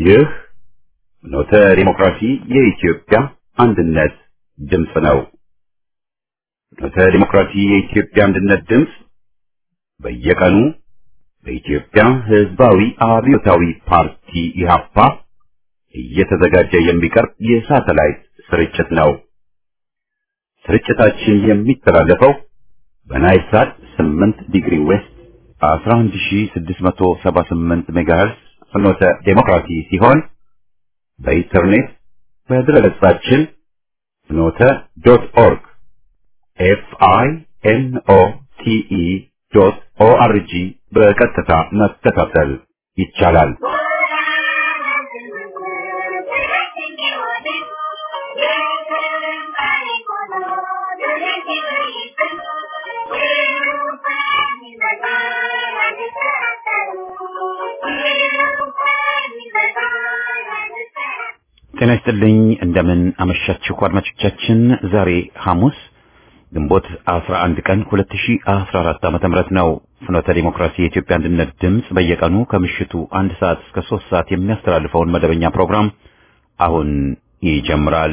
ይህ ኖተ ዲሞክራሲ የኢትዮጵያ አንድነት ድምፅ ነው። ኖተ ዲሞክራሲ የኢትዮጵያ አንድነት ድምፅ በየቀኑ በኢትዮጵያ ሕዝባዊ አብዮታዊ ፓርቲ ኢህአፓ እየተዘጋጀ የሚቀርብ የሳተላይት ስርጭት ነው። ስርጭታችን የሚተላለፈው በናይል ሳት 8 ዲግሪ ዌስት 11678 ሜጋሄርዝ ፍኖተ ዴሞክራሲ ሲሆን በኢንተርኔት በድረገጻችን ፍኖተ ዶት ኦርግ ኤፍ አይ ኤን ኦ ቲ ኢ ዶት ኦ አር ጂ በቀጥታ መከታተል ይቻላል። ጤና ይስጥልኝ። እንደምን አመሻችሁ አድማጮቻችን። ዛሬ ሐሙስ ግንቦት 11 ቀን 2014 ዓመተ ምህረት ነው። ፍኖተ ዲሞክራሲ የኢትዮጵያ አንድነት ድምፅ በየቀኑ ከምሽቱ አንድ ሰዓት እስከ ሶስት ሰዓት የሚያስተላልፈውን መደበኛ ፕሮግራም አሁን ይጀምራል።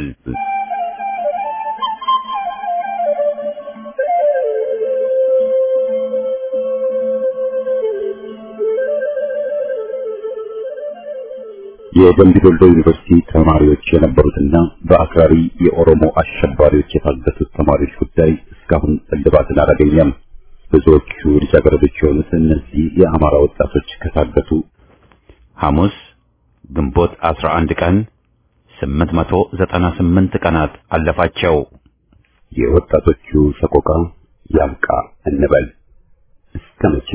የደምቢ ዶሎ ዩኒቨርሲቲ ተማሪዎች የነበሩትና በአክራሪ የኦሮሞ አሸባሪዎች የታገቱት ተማሪዎች ጉዳይ እስካሁን እልባትን አላገኘም። ብዙዎቹ ልጃገረዶች የሆኑት እነዚህ የአማራ ወጣቶች ከታገቱ ሐሙስ ግንቦት 11 ቀን 898 ቀናት አለፋቸው። የወጣቶቹ ሰቆቃ ያብቃ እንበል እስከ መቼ?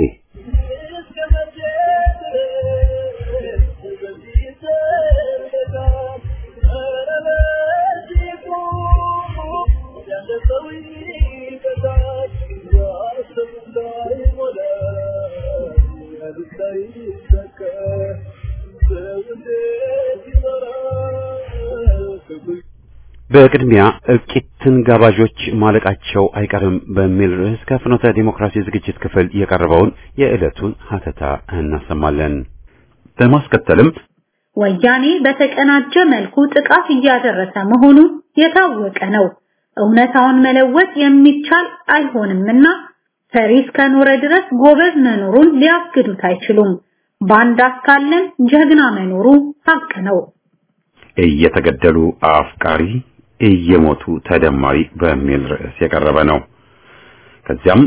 በቅድሚያ እልቂትን ጋባዦች ማለቃቸው አይቀርም በሚል ርዕስ ከፍኖተ ዲሞክራሲ ዝግጅት ክፍል የቀረበውን የዕለቱን ሀተታ እናሰማለን። በማስከተልም ወያኔ በተቀናጀ መልኩ ጥቃት እያደረሰ መሆኑ የታወቀ ነው። እውነታውን መለወጥ የሚቻል አይሆንምና ፈሪ እስከኖረ ድረስ ጎበዝ መኖሩን ሊያግዱት አይችሉም። ባንዳ እስካለን ጀግና መኖሩ ሀቅ ነው። እየተገደሉ አፍቃሪ እየሞቱ ተደማሪ በሚል ርዕስ የቀረበ ነው። ከዚያም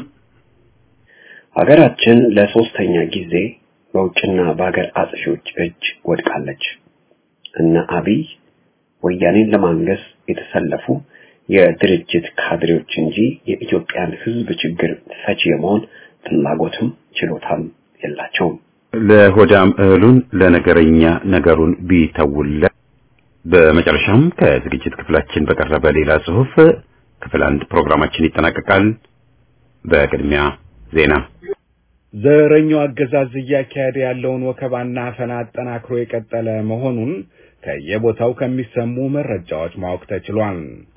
ሀገራችን ለሶስተኛ ጊዜ በውጭና በሀገር አጥፊዎች እጅ ወድቃለች። እነ አብይ ወያኔን ለማንገስ የተሰለፉ የድርጅት ካድሬዎች እንጂ የኢትዮጵያን ሕዝብ ችግር ፈቺ የመሆን ፍላጎትም ችሎታም የላቸውም። ለሆዳም እህሉን ለነገረኛ ነገሩን ቢተውለ በመጨረሻም ከዝግጅት ክፍላችን በቀረበ ሌላ ጽሑፍ ክፍል አንድ ፕሮግራማችን ይጠናቀቃል። በቅድሚያ ዜና። ዘረኛው አገዛዝ እያካሄደ ያለውን ወከባና አፈና አጠናክሮ የቀጠለ መሆኑን ከየቦታው ከሚሰሙ መረጃዎች ማወቅ ተችሏል።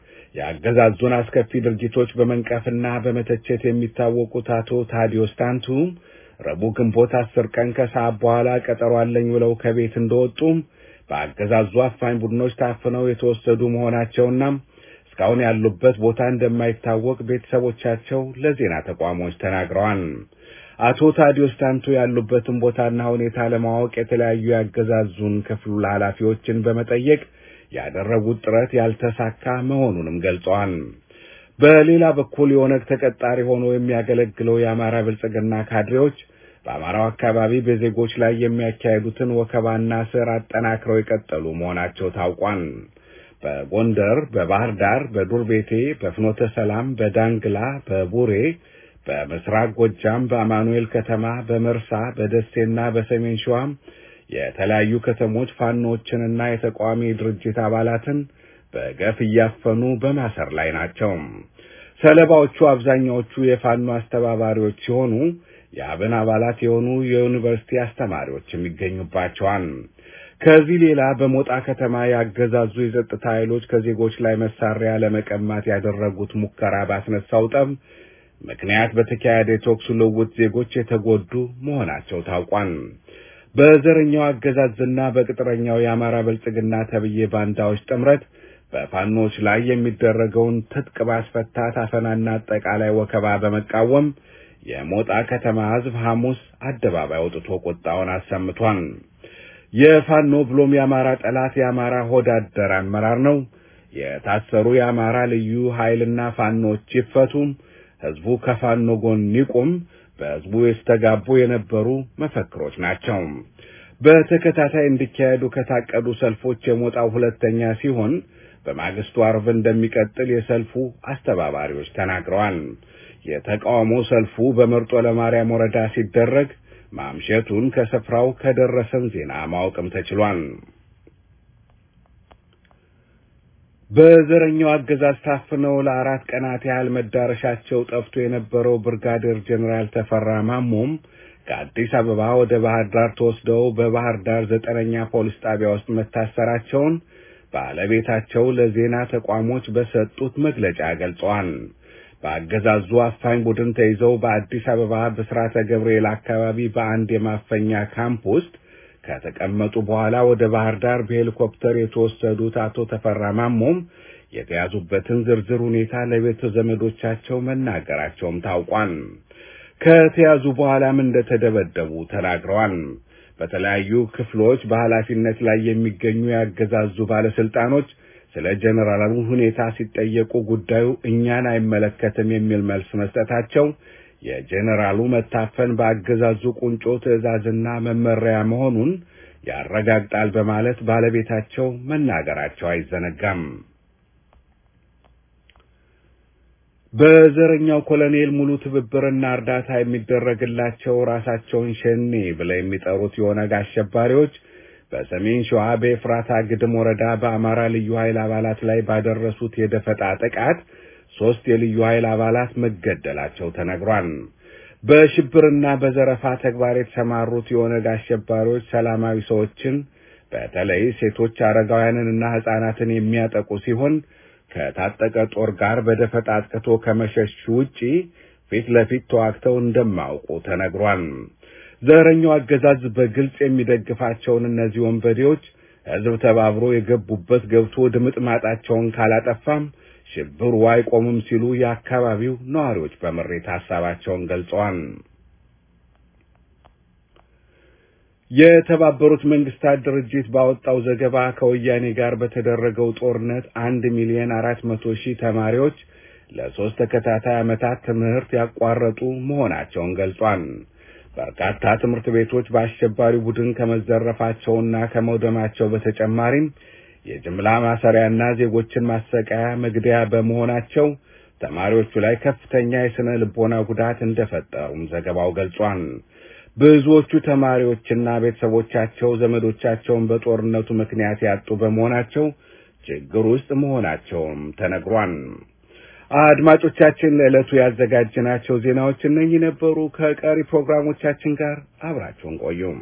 የአገዛዙን አስከፊ ድርጊቶች በመንቀፍና በመተቸት የሚታወቁት አቶ ታዲዮስ ታንቱ ረቡዕ ግንቦት አስር ቀን ከሰዓት በኋላ ቀጠሮ አለኝ ብለው ከቤት እንደወጡም በአገዛዙ አፋኝ ቡድኖች ታፍነው የተወሰዱ መሆናቸውና እስካሁን ያሉበት ቦታ እንደማይታወቅ ቤተሰቦቻቸው ለዜና ተቋሞች ተናግረዋል። አቶ ታዲዮስ ታንቱ ያሉበትን ቦታና ሁኔታ ለማወቅ የተለያዩ ያገዛዙን ክፍል ኃላፊዎችን በመጠየቅ ያደረጉት ጥረት ያልተሳካ መሆኑንም ገልጸዋል። በሌላ በኩል የኦነግ ተቀጣሪ ሆኖ የሚያገለግለው የአማራ ብልጽግና ካድሬዎች በአማራው አካባቢ በዜጎች ላይ የሚያካሄዱትን ወከባና ስር አጠናክረው የቀጠሉ መሆናቸው ታውቋል። በጎንደር፣ በባህር ዳር፣ በዱር ቤቴ፣ በፍኖተ ሰላም፣ በዳንግላ፣ በቡሬ፣ በምስራቅ ጎጃም፣ በአማኑኤል ከተማ፣ በመርሳ፣ በደሴና በሰሜን ሸዋም የተለያዩ ከተሞች ፋኖችንና የተቃዋሚ ድርጅት አባላትን በገፍ እያፈኑ በማሰር ላይ ናቸው። ሰለባዎቹ አብዛኛዎቹ የፋኖ አስተባባሪዎች ሲሆኑ የአብን አባላት የሆኑ የዩኒቨርሲቲ አስተማሪዎችም ይገኙባቸዋል። ከዚህ ሌላ በሞጣ ከተማ ያገዛዙ የጸጥታ ኃይሎች ከዜጎች ላይ መሳሪያ ለመቀማት ያደረጉት ሙከራ ባስነሳው ጠብ ምክንያት በተካሄደ የተኩስ ልውውጥ ዜጎች የተጎዱ መሆናቸው ታውቋል። በዘረኛው አገዛዝና በቅጥረኛው የአማራ ብልጽግና ተብዬ ባንዳዎች ጥምረት በፋኖች ላይ የሚደረገውን ትጥቅ ማስፈታት አፈናና አጠቃላይ ወከባ በመቃወም የሞጣ ከተማ ሕዝብ ሐሙስ አደባባይ ወጥቶ ቁጣውን አሰምቷል። የፋኖ ብሎም የአማራ ጠላት የአማራ ሆድ አደር አመራር ነው፣ የታሰሩ የአማራ ልዩ ኃይልና ፋኖች ይፈቱም፣ ሕዝቡ ከፋኖ ጎን ይቁም በሕዝቡ የተስተጋቡ የነበሩ መፈክሮች ናቸው። በተከታታይ እንዲካሄዱ ከታቀዱ ሰልፎች የሞጣው ሁለተኛ ሲሆን በማግስቱ አርብ እንደሚቀጥል የሰልፉ አስተባባሪዎች ተናግረዋል። የተቃውሞ ሰልፉ በመርጦ ለማርያም ወረዳ ሲደረግ ማምሸቱን ከስፍራው ከደረሰን ዜና ማወቅም ተችሏል። በዘረኛው አገዛዝ ታፍነው ለአራት ቀናት ያህል መዳረሻቸው ጠፍቶ የነበረው ብርጋዴር ጀኔራል ተፈራ ማሞም ከአዲስ አበባ ወደ ባህር ዳር ተወስደው በባህር ዳር ዘጠነኛ ፖሊስ ጣቢያ ውስጥ መታሰራቸውን ባለቤታቸው ለዜና ተቋሞች በሰጡት መግለጫ ገልጸዋል። በአገዛዙ አፋኝ ቡድን ተይዘው በአዲስ አበባ ብስራተ ገብርኤል አካባቢ በአንድ የማፈኛ ካምፕ ውስጥ ከተቀመጡ በኋላ ወደ ባህር ዳር በሄሊኮፕተር የተወሰዱት አቶ ተፈራ ማሞም የተያዙበትን ዝርዝር ሁኔታ ለቤተ ዘመዶቻቸው መናገራቸውም ታውቋል። ከተያዙ በኋላም እንደተደበደቡ ተናግረዋል። በተለያዩ ክፍሎች በኃላፊነት ላይ የሚገኙ ያገዛዙ ባለስልጣኖች ስለ ጀነራሉ ሁኔታ ሲጠየቁ ጉዳዩ እኛን አይመለከትም የሚል መልስ መስጠታቸው የጀነራሉ መታፈን በአገዛዙ ቁንጮ ትዕዛዝና መመሪያ መሆኑን ያረጋግጣል በማለት ባለቤታቸው መናገራቸው አይዘነጋም። በዘረኛው ኮሎኔል ሙሉ ትብብርና እርዳታ የሚደረግላቸው ራሳቸውን ሸኔ ብለው የሚጠሩት የኦነግ አሸባሪዎች በሰሜን ሸዋ በኤፍራታ ግድም ወረዳ በአማራ ልዩ ኃይል አባላት ላይ ባደረሱት የደፈጣ ጥቃት ሶስት የልዩ ኃይል አባላት መገደላቸው ተነግሯል። በሽብርና በዘረፋ ተግባር የተሰማሩት የኦነግ አሸባሪዎች ሰላማዊ ሰዎችን በተለይ ሴቶች፣ አረጋውያንንና ሕፃናትን የሚያጠቁ ሲሆን ከታጠቀ ጦር ጋር በደፈጣ አጥቅቶ ከመሸሽ ውጪ ፊት ለፊት ተዋግተው እንደማያውቁ ተነግሯል። ዘረኛው አገዛዝ በግልጽ የሚደግፋቸውን እነዚህ ወንበዴዎች ሕዝብ ተባብሮ የገቡበት ገብቶ ድምጥ ማጣቸውን ካላጠፋም ሽብሩ አይቆምም ሲሉ የአካባቢው ነዋሪዎች በምሬት ሐሳባቸውን ገልጸዋል። የተባበሩት መንግስታት ድርጅት ባወጣው ዘገባ ከወያኔ ጋር በተደረገው ጦርነት አንድ ሚሊዮን አራት መቶ ሺህ ተማሪዎች ለሶስት ተከታታይ ዓመታት ትምህርት ያቋረጡ መሆናቸውን ገልጿል። በርካታ ትምህርት ቤቶች በአሸባሪ ቡድን ከመዘረፋቸውና ከመውደማቸው በተጨማሪም የጅምላ ማሰሪያና ዜጎችን ማሰቃያ መግደያ በመሆናቸው ተማሪዎቹ ላይ ከፍተኛ የስነ ልቦና ጉዳት እንደፈጠሩም ዘገባው ገልጿል። ብዙዎቹ ተማሪዎችና ቤተሰቦቻቸው ዘመዶቻቸውን በጦርነቱ ምክንያት ያጡ በመሆናቸው ችግር ውስጥ መሆናቸውም ተነግሯል። አድማጮቻችን ለዕለቱ ያዘጋጅናቸው ዜናዎች እነኚህ ነበሩ። ከቀሪ ፕሮግራሞቻችን ጋር አብራችሁን ቆዩም።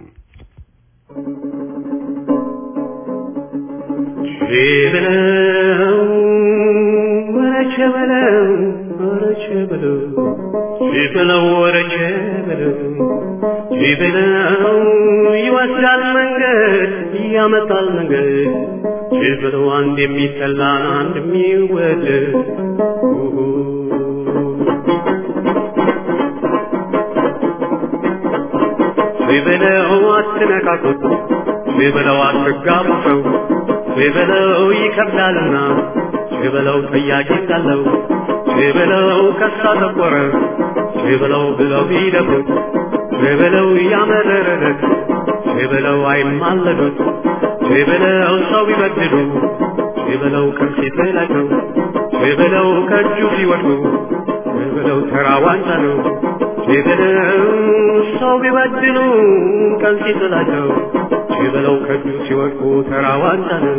ሸበለው ወረቸ በለው ወረቸ በለው ሸበለው ወረቸ በለው ሸበለው ይወስዳል መንገድ ያመጣል መንገድ ሸበለው አንድ የሚጠላን አንድ የሚወደድ ሸበለው አትነካኩት ሸበለው አትጋቡ ሰው ሽበለው ይከብዳልና ሽበለው ጠያቂ እንዳለው ሽበለው ከሳ ተቆረ ሽበለው ብለው ቢደፍሩት ሽበለው ያመረረለት ሽበለው አይማለዱት ሽበለው ሰው ቢበድሉ ሽበለው ከፊት ላቸው ሽበለው ከእጁ ሲወድቁ ሽበለው ተራ ዋንጫ ነው ሽበለው ሰው ቢበድሉ ከፊት ላቸው ሽበለው ከእጁ ሲወድቁ ተራ ዋንጫ ነው።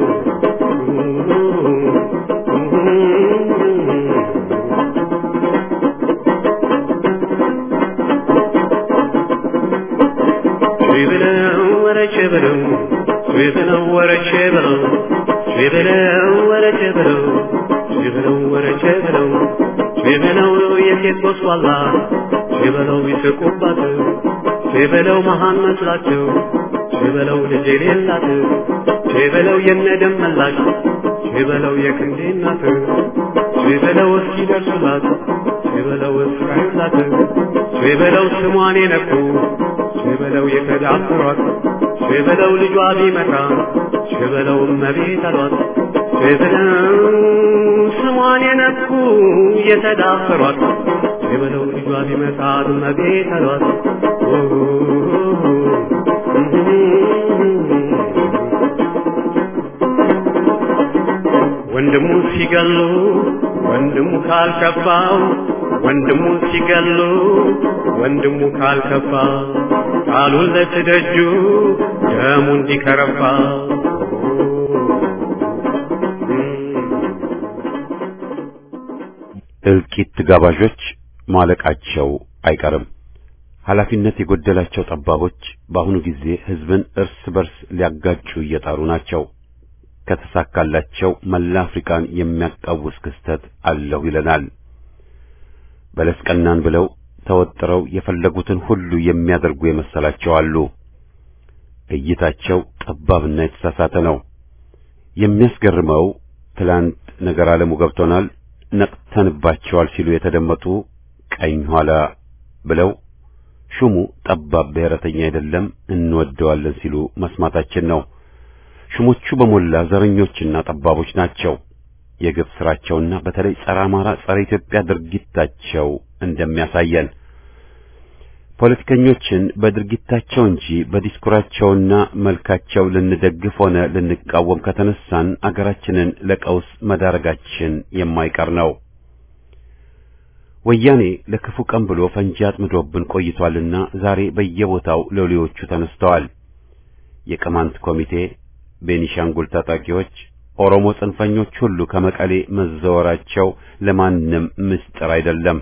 ሽበለው ወረቼ በለው ሽበለው ወረቼ በለው ሽበለው ወረቼ በለው ሽበለው ወረቼ በለው ሽበለው የሴት ጎስቋላ ሽበለው ይስቁባት ሽበለው መሃን መስላቸው ቼበለው ልጅ የሌላት ቼበለው የነደም መላሽ ቼበለው የክንዴ እናት ቼበለው እስኪደርሱላት ቼበለው እስካዩላት ቼበለው ስሟን የነኩ ቼበለው የተዳፈሯት ቼበለው ልጇ ቢመጣ ቼበለው እመቤት አሏት ቼበለው ስሟን የነኩ የተዳፈሯት ቼበለው ልጇ ቢመጣ እመቤት አሏት ወንድሙ ሲገሉ ወንድሙ ካልከፋው ወንድሙ ሲገሉ ወንድሙ ካልከፋ ቃሉን ለትደጁ ደሙ እንዲከረፋ እልቂት ጋባዦች ማለቃቸው አይቀርም። ኃላፊነት የጎደላቸው ጠባቦች በአሁኑ ጊዜ ሕዝብን እርስ በርስ ሊያጋጩ እየጣሩ ናቸው። ከተሳካላቸው መላ አፍሪካን የሚያቃውስ ክስተት አለሁ ይለናል። በለስ ቀናን ብለው ተወጥረው የፈለጉትን ሁሉ የሚያደርጉ የመሰላቸው አሉ። እይታቸው ጠባብና የተሳሳተ ነው። የሚያስገርመው ትላንት ነገር ዓለሙ ገብቶናል፣ ነቅተንባቸዋል ሲሉ የተደመጡ ቀኝ ኋላ ብለው ሹሙ ጠባብ ብሔረተኛ አይደለም እንወደዋለን ሲሉ መስማታችን ነው። ሹሞቹ በሞላ ዘረኞችና ጠባቦች ናቸው። የግፍ ስራቸውና በተለይ ጸረ አማራ፣ ጸረ ኢትዮጵያ ድርጊታቸው እንደሚያሳየን ፖለቲከኞችን በድርጊታቸው እንጂ በዲስኩራቸውና መልካቸው ልንደግፍ ሆነ ልንቃወም ከተነሳን አገራችንን ለቀውስ መዳረጋችን የማይቀር ነው። ወያኔ ለክፉ ቀን ብሎ ፈንጂ አጥምዶብን ቆይቷልና ዛሬ በየቦታው ሎሌዎቹ ተነስተዋል። የቅማንት ኮሚቴ፣ ቤኒሻንጉል ታጣቂዎች፣ ኦሮሞ ጽንፈኞች ሁሉ ከመቀሌ መዘወራቸው ለማንም ምስጢር አይደለም።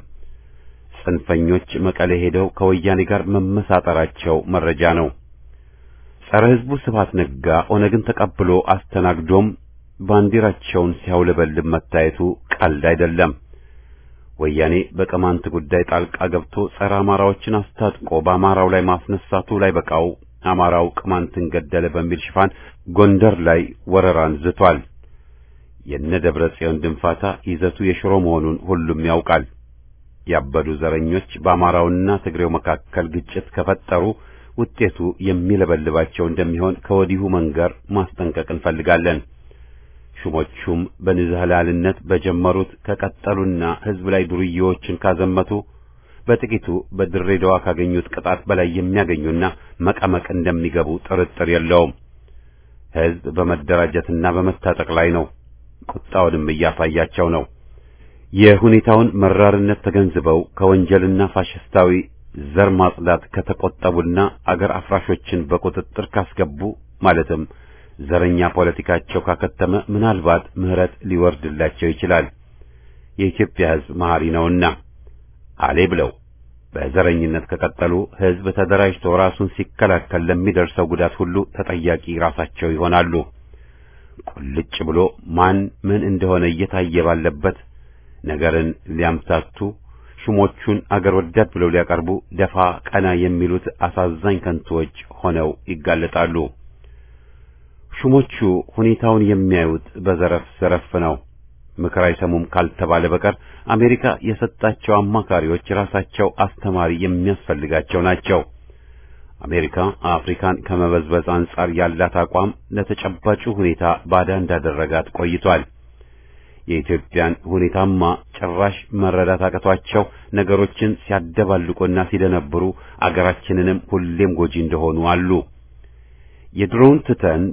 ጽንፈኞች መቀሌ ሄደው ከወያኔ ጋር መመሳጠራቸው መረጃ ነው። ጸረ ሕዝቡ ስብሐት ነጋ ኦነግን ተቀብሎ አስተናግዶም ባንዲራቸውን ሲያውለበልብ መታየቱ ቀልድ አይደለም። ወያኔ በቅማንት ጉዳይ ጣልቃ ገብቶ ጸረ አማራዎችን አስታጥቆ በአማራው ላይ ማስነሳቱ ላይ በቃው አማራው ቅማንትን ገደለ በሚል ሽፋን ጎንደር ላይ ወረራን ዝቷል። የነ ደብረ ጽዮን ድንፋታ ይዘቱ የሽሮ መሆኑን ሁሉም ያውቃል። ያበዱ ዘረኞች በአማራውና ትግሬው መካከል ግጭት ከፈጠሩ ውጤቱ የሚለበልባቸው እንደሚሆን ከወዲሁ መንገር ማስጠንቀቅ እንፈልጋለን። ሹሞቹም በንዝህላልነት በጀመሩት ከቀጠሉና ሕዝብ ላይ ዱርዬዎችን ካዘመቱ በጥቂቱ በድሬዳዋ ካገኙት ቅጣት በላይ የሚያገኙና መቀመቅ እንደሚገቡ ጥርጥር የለውም። ሕዝብ በመደራጀትና በመታጠቅ ላይ ነው። ቁጣውንም እያሳያቸው ነው። የሁኔታውን መራርነት ተገንዝበው ከወንጀልና ፋሽስታዊ ዘር ማጽዳት ከተቆጠቡና አገር አፍራሾችን በቁጥጥር ካስገቡ ማለትም ዘረኛ ፖለቲካቸው ካከተመ ምናልባት ምሕረት ሊወርድላቸው ይችላል። የኢትዮጵያ ሕዝብ መሐሪ ነውና አሌ ብለው በዘረኝነት ከቀጠሉ ሕዝብ ተደራጅቶ ራሱን ሲከላከል ለሚደርሰው ጉዳት ሁሉ ተጠያቂ ራሳቸው ይሆናሉ። ቁልጭ ብሎ ማን ምን እንደሆነ እየታየ ባለበት ነገርን ሊያምታቱ ሹሞቹን አገር ወዳድ ብለው ሊያቀርቡ ደፋ ቀና የሚሉት አሳዛኝ ከንቶዎች ሆነው ይጋለጣሉ። ሹሞቹ ሁኔታውን የሚያዩት በዘረፍ ዘረፍ ነው። ምክር አይሰሙም ካልተባለ በቀር አሜሪካ የሰጣቸው አማካሪዎች ራሳቸው አስተማሪ የሚያስፈልጋቸው ናቸው። አሜሪካ አፍሪካን ከመበዝበዝ አንጻር ያላት አቋም ለተጨባጩ ሁኔታ ባዳ እንዳደረጋት ቆይቷል። የኢትዮጵያን ሁኔታማ ጭራሽ መረዳት አቅቷቸው ነገሮችን ሲያደባልቁና ሲደነብሩ አገራችንንም ሁሌም ጎጂ እንደሆኑ አሉ። የድሮውን ትተን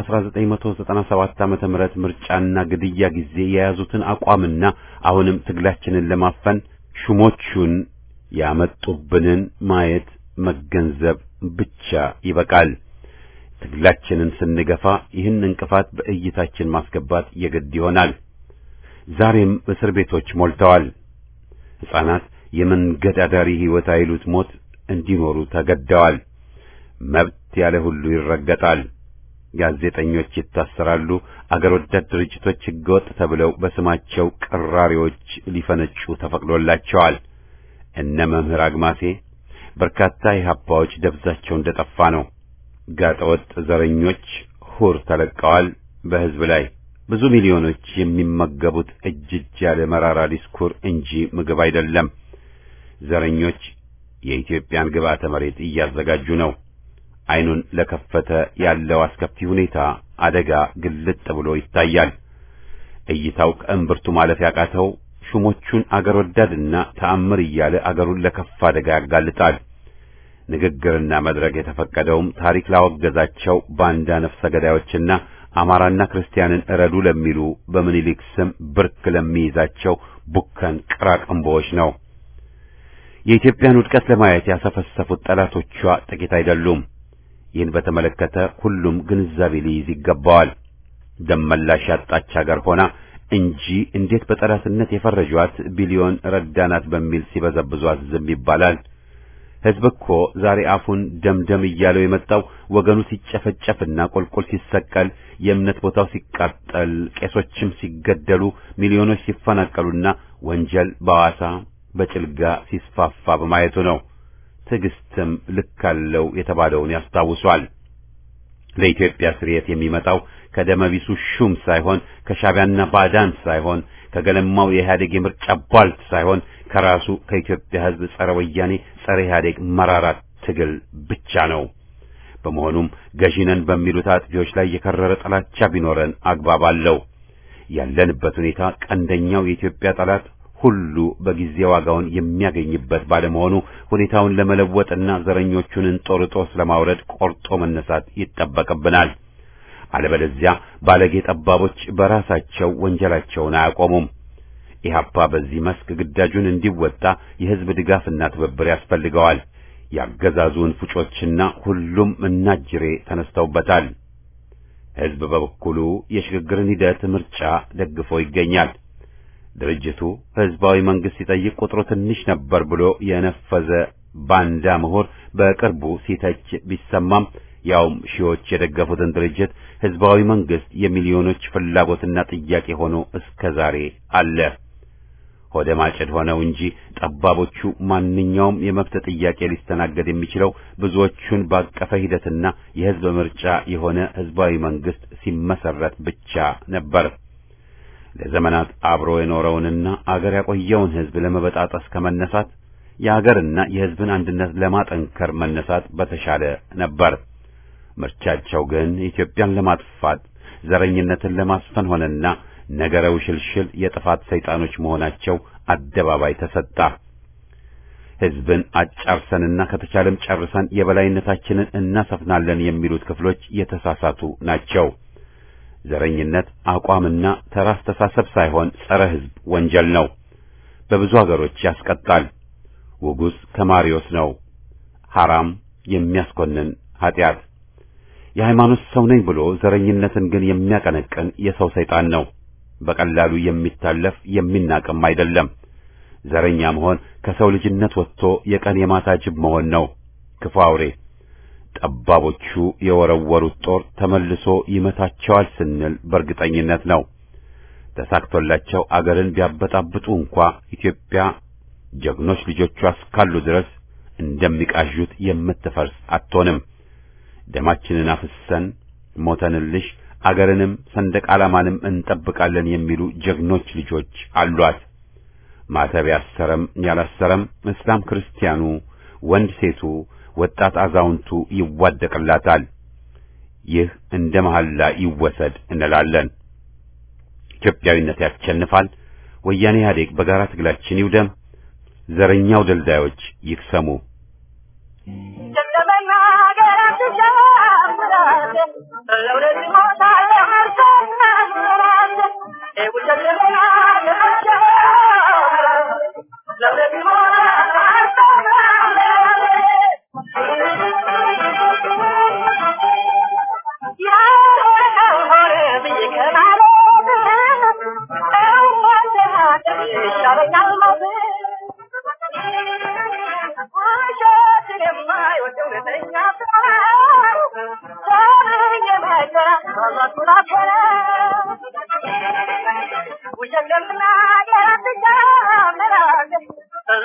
በ1997 ዓመተ ምህረት ምርጫና ግድያ ጊዜ የያዙትን አቋምና አሁንም ትግላችንን ለማፈን ሹሞቹን ያመጡብንን ማየት መገንዘብ ብቻ ይበቃል። ትግላችንን ስንገፋ ይህን እንቅፋት በእይታችን ማስገባት የግድ ይሆናል። ዛሬም እስር ቤቶች ሞልተዋል። ሕፃናት የመንገድ አዳሪ ሕይወት አይሉት ሞት እንዲኖሩ ተገደዋል። መብት ያለ ሁሉ ይረገጣል። ጋዜጠኞች ይታሰራሉ። አገር ወዳድ ድርጅቶች ሕገወጥ ተብለው በስማቸው ቅራሪዎች ሊፈነጩ ተፈቅዶላቸዋል። እነ መምህር አግማሴ በርካታ የሀባዎች ደብዛቸው እንደጠፋ ነው። ጋጠወጥ ዘረኞች ሁር ተለቀዋል በህዝብ ላይ ብዙ ሚሊዮኖች የሚመገቡት እጅ እጅ ያለ መራራ ዲስኩር እንጂ ምግብ አይደለም። ዘረኞች የኢትዮጵያን ግብዓተ መሬት እያዘጋጁ ነው። አይኑን ለከፈተ ያለው አስከፊ ሁኔታ አደጋ ግልጥ ብሎ ይታያል። እይታው ከእምብርቱ ማለፍ ያቃተው ሹሞቹን አገር ወዳድና ተአምር እያለ አገሩን ለከፋ አደጋ ያጋልጣል። ንግግርና መድረክ የተፈቀደውም ታሪክ ላወገዛቸው ባንዳ ነፍሰ ገዳዮችና አማራና ክርስቲያንን እረዱ ለሚሉ በምኒልክ ስም ብርክ ለሚይዛቸው ቡከን ቅራቅንቦዎች ነው። የኢትዮጵያን ውድቀት ለማየት ያሰፈሰፉት ጠላቶቿ ጥቂት አይደሉም። ይህን በተመለከተ ሁሉም ግንዛቤ ሊይዝ ይገባዋል። ደመላሽ ያጣች ሀገር ሆና እንጂ እንዴት በጠላትነት የፈረጇት ቢሊዮን ረዳናት በሚል ሲበዘብዟት ዝም ይባላል? ሕዝብ እኮ ዛሬ አፉን ደምደም እያለው የመጣው ወገኑ ሲጨፈጨፍና ቁልቁል ሲሰቀል፣ የእምነት ቦታው ሲቃጠል፣ ቄሶችም ሲገደሉ፣ ሚሊዮኖች ሲፈናቀሉና ወንጀል በሐዋሳ በጭልጋ ሲስፋፋ በማየቱ ነው። ትዕግስትም ልክ አለው የተባለውን ያስታውሷል። ለኢትዮጵያ ስርየት የሚመጣው ከደመቢሱ ሹም ሳይሆን ከሻቢያና ባዕዳን ሳይሆን ከገለማው የኢህአዴግ የምርጫ ቧልት ሳይሆን ከራሱ ከኢትዮጵያ ሕዝብ ጸረ ወያኔ ጸረ ኢህአዴግ መራራ ትግል ብቻ ነው። በመሆኑም ገዢነን በሚሉት አጥፊዎች ላይ የከረረ ጥላቻ ቢኖረን አግባብ አለው። ያለንበት ሁኔታ ቀንደኛው የኢትዮጵያ ጠላት ሁሉ በጊዜ ዋጋውን የሚያገኝበት ባለመሆኑ ሁኔታውን ለመለወጥና ዘረኞቹን እንጦርጦስ ለማውረድ ቆርጦ መነሳት ይጠበቅብናል። አለበለዚያ ባለጌ ጠባቦች በራሳቸው ወንጀላቸውን አያቆሙም። ኢህአፓ በዚህ መስክ ግዳጁን እንዲወጣ የህዝብ ድጋፍና ትብብር ያስፈልገዋል። ያገዛዙን ፉጮችና ሁሉም እናጅሬ ተነስተውበታል። ህዝብ በበኩሉ የሽግግርን ሂደት ምርጫ ደግፎ ይገኛል። ድርጅቱ ህዝባዊ መንግስት ሲጠይቅ ቁጥሩ ትንሽ ነበር ብሎ የነፈዘ ባንዳ ምሁር በቅርቡ ሲተች ቢሰማም ያውም ሺዎች የደገፉትን ድርጅት ህዝባዊ መንግስት የሚሊዮኖች ፍላጎትና ጥያቄ ሆኖ እስከ ዛሬ አለ። ሆደ ማጭድ ሆነው እንጂ ጠባቦቹ ማንኛውም የመብት ጥያቄ ሊስተናገድ የሚችለው ብዙዎቹን ባቀፈ ሂደትና የህዝብ ምርጫ የሆነ ህዝባዊ መንግስት ሲመሰረት ብቻ ነበር። ለዘመናት አብሮ የኖረውንና አገር ያቆየውን ህዝብ ለመበጣጠስ ከመነሳት የአገርና የህዝብን አንድነት ለማጠንከር መነሳት በተሻለ ነበር። ምርጫቸው ግን ኢትዮጵያን ለማጥፋት ዘረኝነትን ለማስፈን ሆነና ነገረ ውሽልሽል የጥፋት ሰይጣኖች መሆናቸው አደባባይ ተሰጣ። ህዝብን አጫርሰንና ከተቻለም ጨርሰን የበላይነታችንን እናሰፍናለን የሚሉት ክፍሎች የተሳሳቱ ናቸው። ዘረኝነት አቋምና ተራ አስተሳሰብ ሳይሆን ጸረ ህዝብ ወንጀል ነው። በብዙ አገሮች ያስቀጣል። ውጉዝ ከማሪዮስ ነው። ሐራም የሚያስኮንን ኃጢአት። የሃይማኖት ሰው ነኝ ብሎ ዘረኝነትን ግን የሚያቀነቅን የሰው ሰይጣን ነው። በቀላሉ የሚታለፍ የሚናቅም አይደለም። ዘረኛ መሆን ከሰው ልጅነት ወጥቶ የቀን የማታ ጅብ መሆን ነው። ክፉ አውሬ ጠባቦቹ የወረወሩት ጦር ተመልሶ ይመታቸዋል ስንል በእርግጠኝነት ነው። ተሳክቶላቸው አገርን ቢያበጣብጡ እንኳ ኢትዮጵያ ጀግኖች ልጆቿ እስካሉ ድረስ እንደሚቃዡት የምትፈርስ አትሆንም። ደማችንን አፍሰን ሞተንልሽ አገርንም ሰንደቅ ዓላማንም እንጠብቃለን የሚሉ ጀግኖች ልጆች አሏት። ማተብ ያሰረም ያላሰረም፣ እስላም ክርስቲያኑ፣ ወንድ ሴቱ፣ ወጣት አዛውንቱ ይዋደቅላታል። ይህ እንደ መሐላ ይወሰድ እንላለን። ኢትዮጵያዊነት ያሸንፋል። ወያኔ ኢህአዴግ በጋራ ትግላችን ይውደም። ዘረኛው ደልዳዮች ይክሰሙ።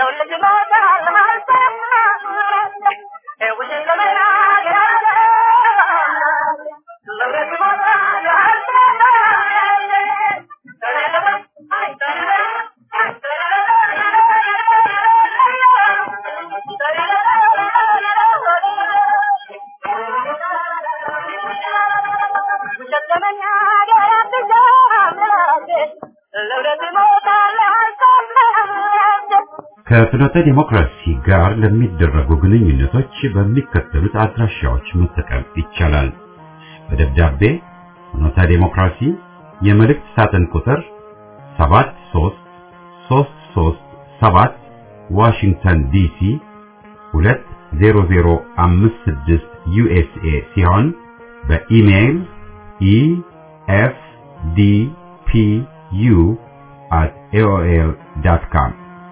It was in the ከፍኖተ ዲሞክራሲ ጋር ለሚደረጉ ግንኙነቶች በሚከተሉት አድራሻዎች መጠቀም ይቻላል። በደብዳቤ ፍኖተ ዲሞክራሲ የመልእክት ሳጥን ቁጥር 73337 ዋሽንግተን ዲሲ 20056 ዩኤስኤ ሲሆን በኢሜይል efdpu at aol.com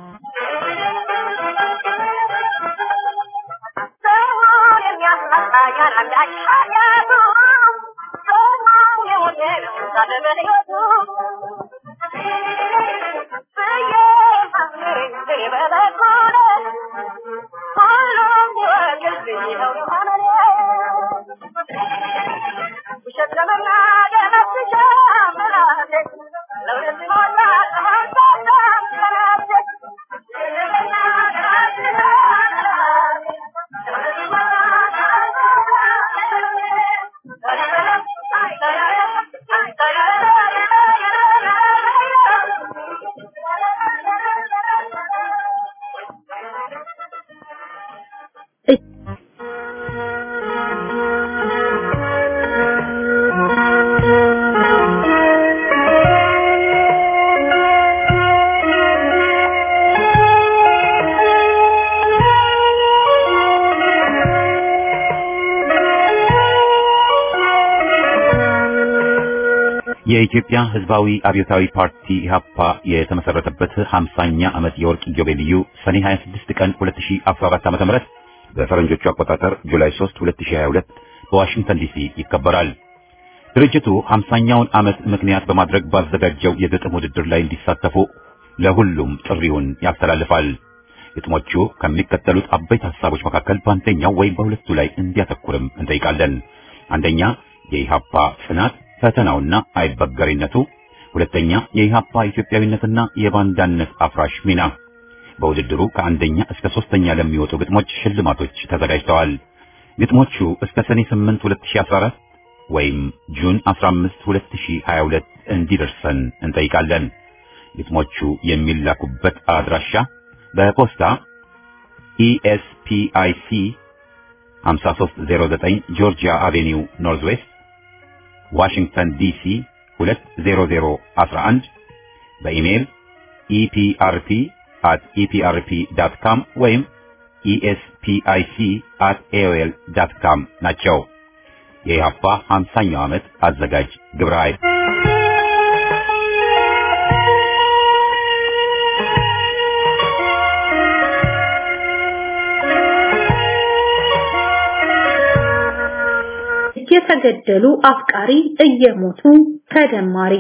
የኢትዮጵያ ሕዝባዊ አብዮታዊ ፓርቲ ኢህአፓ የተመሰረተበት 50ኛ ዓመት የወርቅ ኢዮቤልዩ ሰኔ 26 ቀን 2014 ዓ.ም በፈረንጆቹ አቆጣጠር ጁላይ 3 2022 በዋሽንግተን ዲሲ ይከበራል። ድርጅቱ 50ኛውን ዓመት ምክንያት በማድረግ ባዘጋጀው የግጥም ውድድር ላይ እንዲሳተፉ ለሁሉም ጥሪውን ያስተላልፋል። ግጥሞቹ ከሚከተሉት አበይት ሐሳቦች መካከል በአንደኛው ወይም በሁለቱ ላይ እንዲያተኩርም እንጠይቃለን። አንደኛ የኢህአፓ ጽናት ፈተናውና አይበገሪነቱ፣ ሁለተኛ የኢህአፓ ኢትዮጵያዊነትና የባንዳነት አፍራሽ ሚና። በውድድሩ ከአንደኛ እስከ ሶስተኛ ለሚወጡ ግጥሞች ሽልማቶች ተዘጋጅተዋል። ግጥሞቹ እስከ ሰኔ 8 2014 ወይም ጁን 15 2022 እንዲደርሰን እንጠይቃለን። ግጥሞቹ የሚላኩበት አድራሻ በፖስታ ኢኤስፒአይሲ 5309 ጆርጂያ አቬኒው ኖርዝ ዌስት ዋሽንግተን ዲሲ 20011 በኢሜይል ኢፒአርፒ at eprp.com ወይም espic at aol.com ናቸው። የኢህአፓ 50ኛው ዓመት አዘጋጅ ግብረ ኃይል እየተገደሉ አፍቃሪ እየሞቱ ተደማሪ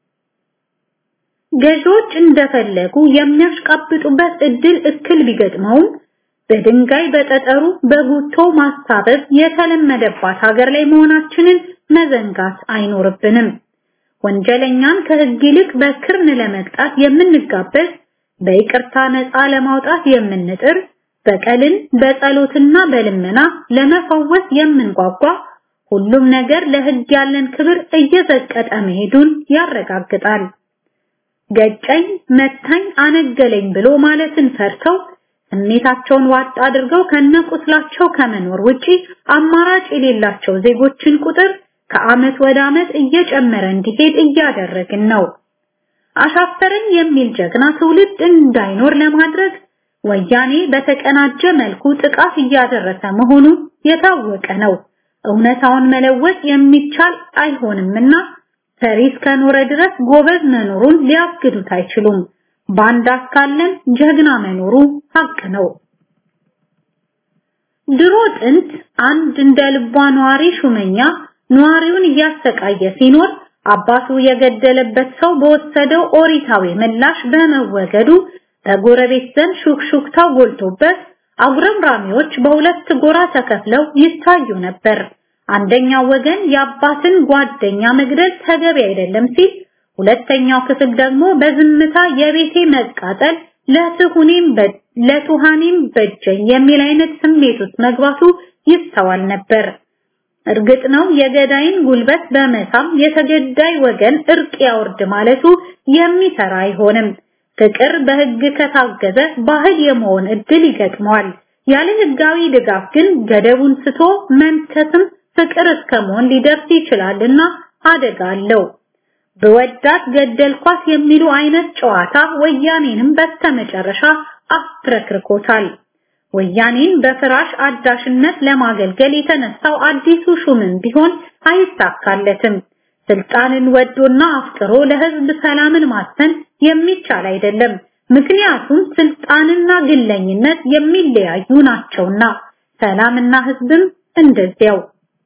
ገዢዎች እንደፈለጉ የሚያሽቃብጡበት እድል እክል ቢገጥመውም በድንጋይ በጠጠሩ በጉቶ ማስታበብ የተለመደባት ሀገር ላይ መሆናችንን መዘንጋት አይኖርብንም። ወንጀለኛን ከህግ ይልቅ በክርን ለመቅጣት የምንጋበዝ፣ በይቅርታ ነፃ ለማውጣት የምንጥር፣ በቀልን በጸሎትና በልመና ለመፈወስ የምንጓጓ ሁሉም ነገር ለህግ ያለን ክብር እየዘቀጠ መሄዱን ያረጋግጣል። ገጨኝ፣ መታኝ፣ አነገለኝ ብሎ ማለትን ፈርተው ስሜታቸውን ዋጥ አድርገው ከነቁስላቸው ከመኖር ውጪ አማራጭ የሌላቸው ዜጎችን ቁጥር ከአመት ወደ አመት እየጨመረ እንዲሄድ እያደረግን ነው። አሻፈረኝ የሚል ጀግና ትውልድ እንዳይኖር ለማድረግ ወያኔ በተቀናጀ መልኩ ጥቃት እያደረሰ መሆኑ የታወቀ ነው። እውነታውን መለወጥ የሚቻል አይሆንምና ፈሪ እስከኖረ ድረስ ጎበዝ መኖሩን ሊያግዱት አይችሉም። ባንዳ እስካለን ጀግና መኖሩ ሀቅ ነው። ድሮ ጥንት አንድ እንደ ልቧ ነዋሪ ሹመኛ ነዋሪውን እያሰቃየ ሲኖር አባቱ የገደለበት ሰው በወሰደው ኦሪታዊ ምላሽ በመወገዱ በጎረቤት ዘንድ ሹክሹክታው ጎልቶበት አጉረምራሚዎች በሁለት ጎራ ተከፍለው ይታዩ ነበር። አንደኛው ወገን የአባትን ጓደኛ መግደል ተገቢ አይደለም ሲል፣ ሁለተኛው ክፍል ደግሞ በዝምታ የቤቴ መቃጠል ለትሁኔም ለቱሃኔም በጀኝ የሚል አይነት ስሜት ውስጥ መግባቱ ይስተዋል ነበር። እርግጥ ነው የገዳይን ጉልበት በመሳም የተገዳይ ወገን እርቅ ያወርድ ማለቱ የሚሰራ አይሆንም። ፍቅር በህግ ከታገዘ ባህል የመሆን እድል ይገጥመዋል። ያለ ህጋዊ ድጋፍ ግን ገደቡን ስቶ መንከስም ፍቅር እስከ መሆን ሊደርስ ይችላልና አደጋ አለው። በወዳት ገደልኳት የሚሉ አይነት ጨዋታ ወያኔንም በስተመጨረሻ አፍረክርኮታል። ወያኔን በፍራሽ አዳሽነት ለማገልገል የተነሳው አዲሱ ሹምን ቢሆን አይሳካለትም። ስልጣንን ወዶና አፍቅሮ ለህዝብ ሰላምን ማሰን የሚቻል አይደለም። ምክንያቱም ስልጣንና ግለኝነት የሚለያዩ ናቸውና፣ ሰላምና ህዝብም እንደዚያው።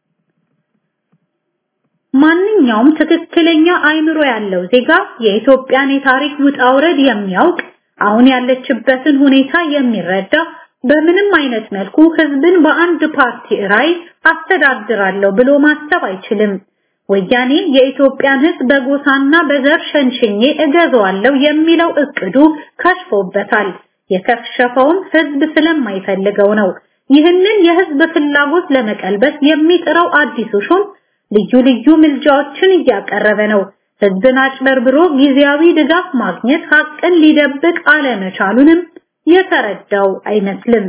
ማንኛውም ትክክለኛ አይምሮ ያለው ዜጋ የኢትዮጵያን የታሪክ ውጣ ውረድ የሚያውቅ አሁን ያለችበትን ሁኔታ የሚረዳ በምንም አይነት መልኩ ህዝብን በአንድ ፓርቲ ራዕይ አስተዳድራለሁ ብሎ ማሰብ አይችልም። ወያኔ የኢትዮጵያን ህዝብ በጎሳና በዘር ሸንሽኜ እገዛዋለሁ የሚለው እቅዱ ከሽፎበታል። የከሸፈውም ህዝብ ስለማይፈልገው ነው። ይህንን የህዝብ ፍላጎት ለመቀልበስ የሚጥረው አዲሱ ሹም ልዩ ልዩ ምልጃዎችን እያቀረበ ነው። ህዝብን አጭበርብሮ ጊዜያዊ ድጋፍ ማግኘት ሀቅን ሊደብቅ አለመቻሉንም የተረዳው አይመስልም።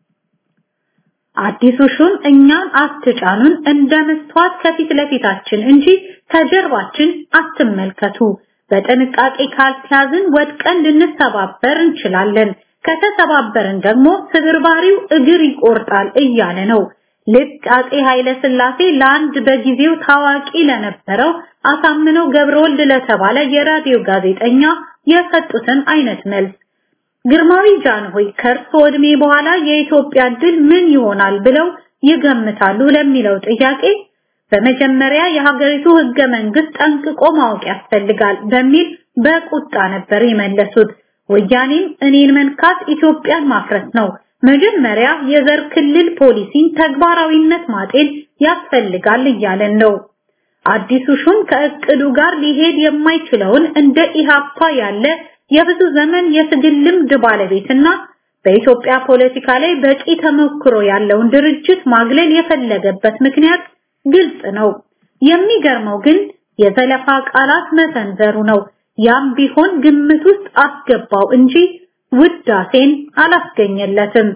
አዲሱ ሹም እኛን አትጫኑን እንደ መስተዋት ከፊት ለፊታችን እንጂ ከጀርባችን አትመልከቱ፣ በጥንቃቄ ካልተያዝን ወድቀን ልንሰባበር እንችላለን፣ ከተሰባበርን ደግሞ ስብርባሪው እግር ይቆርጣል እያለ ነው። ልክ አጼ ኃይለ ሥላሴ ለአንድ በጊዜው ታዋቂ ለነበረው አሳምነው ገብረወልድ ለተባለ የራዲዮ ጋዜጠኛ የሰጡትን አይነት መልስ ግርማዊ ጃንሆይ ከእርሶ ዕድሜ በኋላ የኢትዮጵያ ድል ምን ይሆናል ብለው ይገምታሉ ለሚለው ጥያቄ በመጀመሪያ የሀገሪቱ ህገ መንግስት ጠንቅቆ ማወቅ ያስፈልጋል በሚል በቁጣ ነበር የመለሱት። ወያኔም እኔን መንካት ኢትዮጵያን ማፍረስ ነው፣ መጀመሪያ የዘር ክልል ፖሊሲን ተግባራዊነት ማጤን ያስፈልጋል እያለን ነው። አዲሱ ሹም ከእቅዱ ጋር ሊሄድ የማይችለውን እንደ ኢሃፓ ያለ የብዙ ዘመን የትግል ልምድ ባለቤትና በኢትዮጵያ ፖለቲካ ላይ በቂ ተሞክሮ ያለውን ድርጅት ማግለል የፈለገበት ምክንያት ግልጽ ነው። የሚገርመው ግን የዘለፋ ቃላት መሰንዘሩ ነው። ያም ቢሆን ግምት ውስጥ አስገባው እንጂ ውዳሴን አላስገኘለትም።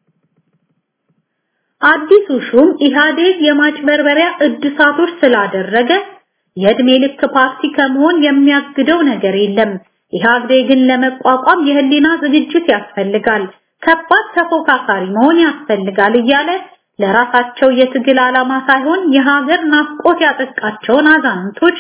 አዲሱ ሹም ኢህአዴግ የማጭበርበሪያ እድሳቶች ስላደረገ የእድሜ ልክ ፓርቲ ከመሆን የሚያግደው ነገር የለም። ኢህአዴግን ለመቋቋም የህሊና ዝግጅት ያስፈልጋል፣ ከባድ ተፎካካሪ መሆን ያስፈልጋል እያለ ለራሳቸው የትግል ዓላማ ሳይሆን የሀገር ናፍቆት ያጠቃቸውን አዛንቶች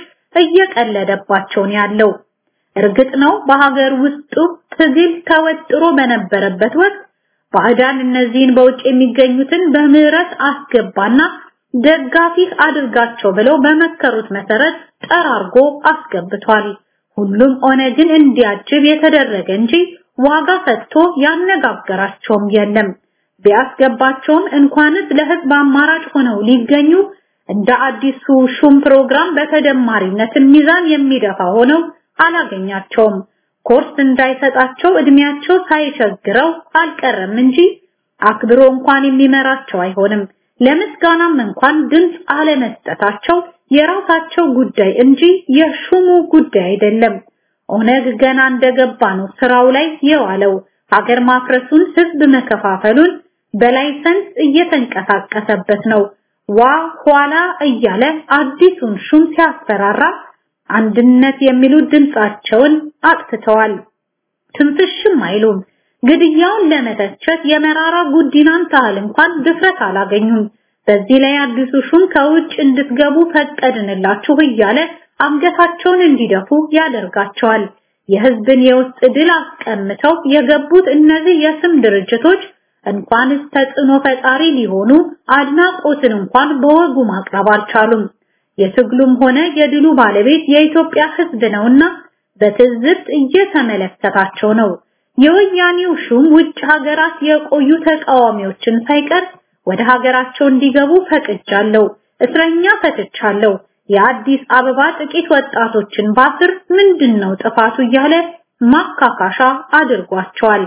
እየቀለደባቸውን ያለው። እርግጥ ነው በሀገር ውስጡ ትግል ተወጥሮ በነበረበት ወቅት ባዕዳን እነዚህን በውጭ የሚገኙትን በምህረት አስገባና ደጋፊ አድርጋቸው ብለው በመከሩት መሰረት ጠራርጎ አስገብቷል። ሁሉም ኦነግን እንዲያጅብ የተደረገ እንጂ ዋጋ ሰጥቶ ያነጋገራቸውም የለም። ቢያስገባቸውም እንኳንስ ለህዝብ አማራጭ ሆነው ሊገኙ እንደ አዲሱ ሹም ፕሮግራም በተደማሪነት ሚዛን የሚደፋ ሆነው አላገኛቸውም። ኮርስ እንዳይሰጣቸው እድሜያቸው ሳይቸግረው አልቀረም እንጂ አክብሮ እንኳን የሚመራቸው አይሆንም። ለምስጋናም እንኳን ድምፅ አለመስጠታቸው የራሳቸው ጉዳይ እንጂ የሹሙ ጉዳይ አይደለም። ኦነግ ገና እንደገባ ነው ስራው ላይ የዋለው። ሀገር ማፍረሱን፣ ህዝብ መከፋፈሉን በላይሰንስ እየተንቀሳቀሰበት ነው። ዋ ኋላ እያለ አዲሱን ሹም ሲያስፈራራ አንድነት የሚሉት ድምጻቸውን አጥፍተዋል። ትንፍሽም አይሉም። ግድያውን ለመተቸት የመራራ ጉዲናን ታህል እንኳን ድፍረት አላገኙም። በዚህ ላይ አዲሱ ሹም ከውጭ እንድትገቡ ፈቀድንላችሁ እያለ አንገታቸውን እንዲደፉ ያደርጋቸዋል። የህዝብን የውስጥ ድል አስቀምተው የገቡት እነዚህ የስም ድርጅቶች እንኳንስ ተጽዕኖ ፈጣሪ ሊሆኑ አድናቆትን እንኳን በወጉ ማቅረብ አልቻሉም። የትግሉም ሆነ የድሉ ባለቤት የኢትዮጵያ ህዝብ ነውና በትዝብት እየተመለከታቸው ነው። የወያኔው ሹም ውጭ ሀገራት የቆዩ ተቃዋሚዎችን ሳይቀር ወደ ሀገራቸው እንዲገቡ ፈቅጃለሁ፣ እስረኛ ፈትቻለሁ፣ የአዲስ አበባ ጥቂት ወጣቶችን ባስር ምንድነው ጥፋቱ እያለ ማካካሻ አድርጓቸዋል፣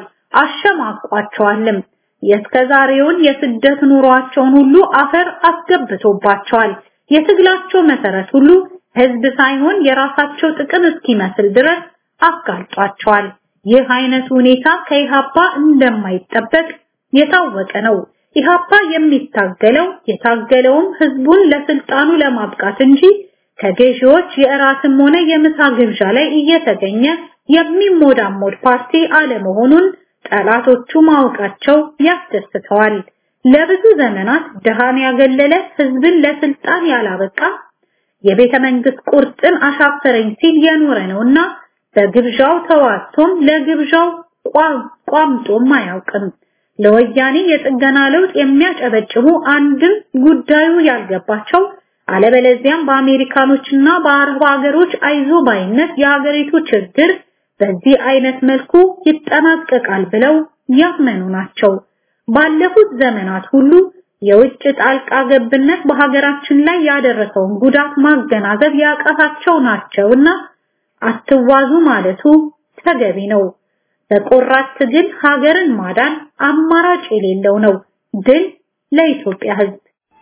አሸማቋቸዋልም። የእስከዛሬውን የስደት ኑሯቸውን ሁሉ አፈር አስገብቶባቸዋል። የትግላቸው መሰረት ሁሉ ህዝብ ሳይሆን የራሳቸው ጥቅም እስኪመስል ድረስ አጋልጧቸዋል። ይህ አይነት ሁኔታ ከኢሃፓ እንደማይጠበቅ የታወቀ ነው። ኢሃፓ የሚታገለው የታገለውም ህዝቡን ለስልጣኑ ለማብቃት እንጂ ከገዢዎች የእራትም ሆነ የምሳ ግብዣ ላይ እየተገኘ የሚሞዳሞድ ፓርቲ አለመሆኑን ጠላቶቹ ማወቃቸው ያስደስተዋል። ለብዙ ዘመናት ድሃን ያገለለ ህዝብን ለስልጣን ያላበቃ የቤተ መንግስት ቁርጥን አሻፈረኝ ሲል የኖረ ነውና በግብዣው ተዋቶም ለግብዣው ቋምጦም አያውቅም። ለወያኔ የጥገና ለውጥ የሚያጨበጭቡ አንድም ጉዳዩ ያልገባቸው አለበለዚያም በአሜሪካኖችና በአረብ ሀገሮች አይዞ ባይነት የሀገሪቱ ችግር በዚህ አይነት መልኩ ይጠናቀቃል ብለው ያመኑ ናቸው። ባለፉት ዘመናት ሁሉ የውጭ ጣልቃ ገብነት በሀገራችን ላይ ያደረሰውን ጉዳት ማገናዘብ ያቃታቸው ናቸውና አትዋዙ ማለቱ ተገቢ ነው። በቆራት ትግል ሀገርን ማዳን አማራጭ የሌለው ነው። ድል ለኢትዮጵያ ህዝብ።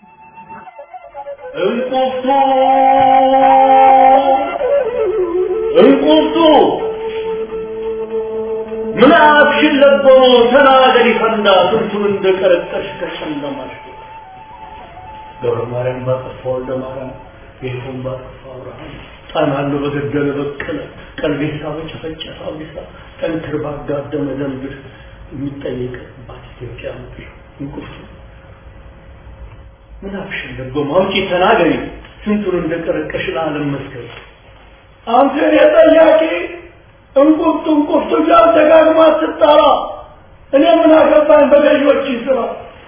እንቁርቱ እንቁርቱ ምን አብሽን ለቦ ተናገሪ ፈንዳ ስንቱን እንደቀረጠሽ ከጨለማሽ ገብረ ማርያም ባጠፋ ወልደ ማርያም ጌቱን ባጠፋ አብርሃም ጣናሉ በገደለ በቀለ ቀልቤሳ በጨፈጨፈ አብዲሳ ጠንክር ባጋደመ ደንብር የሚጠየቅባት ኢትዮጵያ ምድር እንቁርቱ ምን አብሽን ለቦ ማውጪ ተናገሪ ስንቱን እንደቀረቀሽ ለዓለም መስከር አንተ የጠያቂ እንቁርቱ እንቁርቱ ጋር ደጋግማ ስትጠራ እኔ ምን አገባኝ በገዢዎች ስራ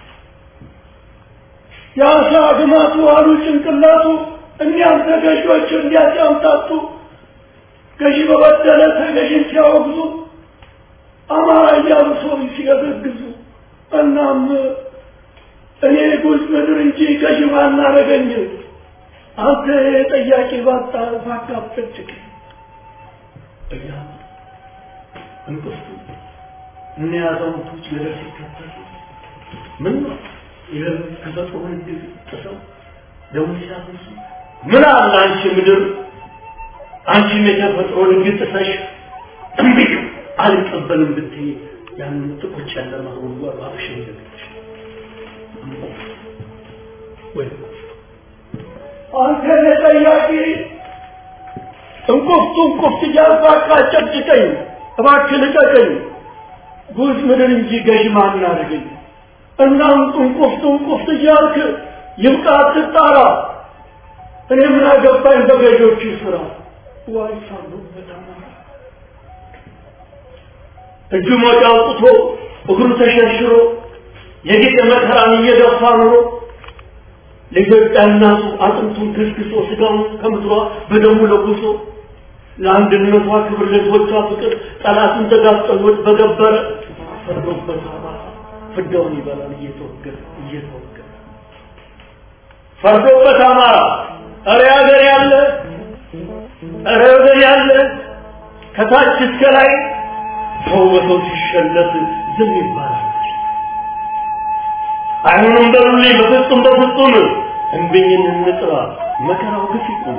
የአሳ ግማቱ አሉ ጭንቅላቱ እኒያም ተገዢዎች እንዲያጫምታቱ ገዢ በበደለ ተገዢን ሲያወግዙ አማራ እያሉ ሰው ሲገዘግዙ እናም እኔ ጉዝ ምድር እንጂ ገዢ ባናረገኝ አንተ ጠያቂ ባጣ ባካፍጭቅ እያ እንቅፍቱ እነ አዛውንቶች ገደል ሲከተሉ ምን ነው ይህ ተፈጥሮን ጥሰው ደሞ ሲያፈሱ ምን አለ አንቺ ምድር አንቺም የተፈጥሮን ሕግ ጥሰሽ እምቢ አልቀበልም ብትይ ያንን ጥቁር ጨለማ ጉድጓድ አፍሽን ዘግተሽ ወይ አንተ ለጠያቂ እንቁፍቱ እንቁፍት እያልኩ አቃጨጭቀኝ እባክህ ልቀቀኝ ጉዝ ምድር እንጂ ገዥ ማን አደረገኝ እናም እንቁፍቱ እንቁፍት እያልክ ይብቃ አትጣራ እኔ ምን አገባኝ በገዦቹ ስራ ዋይ ሳሉበት አማራ እጁ ሞጫ አውጥቶ እግሩ ተሸርሽሮ የጌጠ መከራን እየገፋ ኑሮ ለኢትዮጵያ እናቱ አጥንቱን ክስክሶ ስጋውን ከምድሯ በደሙ ለጉሶ ለአንድነቷ ክብር ለሕዝቦቿ ፍቅር ጠላትን ተጋፍጠሎት በገበረ ፈርዶበት አማራ ፍዳውን ይበላል እየተወገረ እየተወገረ ፈርዶበት አማራ እረ ሀገር ያለ እረ ሀገር ያለ ከታች እስከ ላይ ሰው በሰው ሲሸለት ዝም ይባላል። አይሆንም በሉልኝ በፍጹም በፍጹም እንብኝን እንጥራ መከራው ግፍ ይቁም።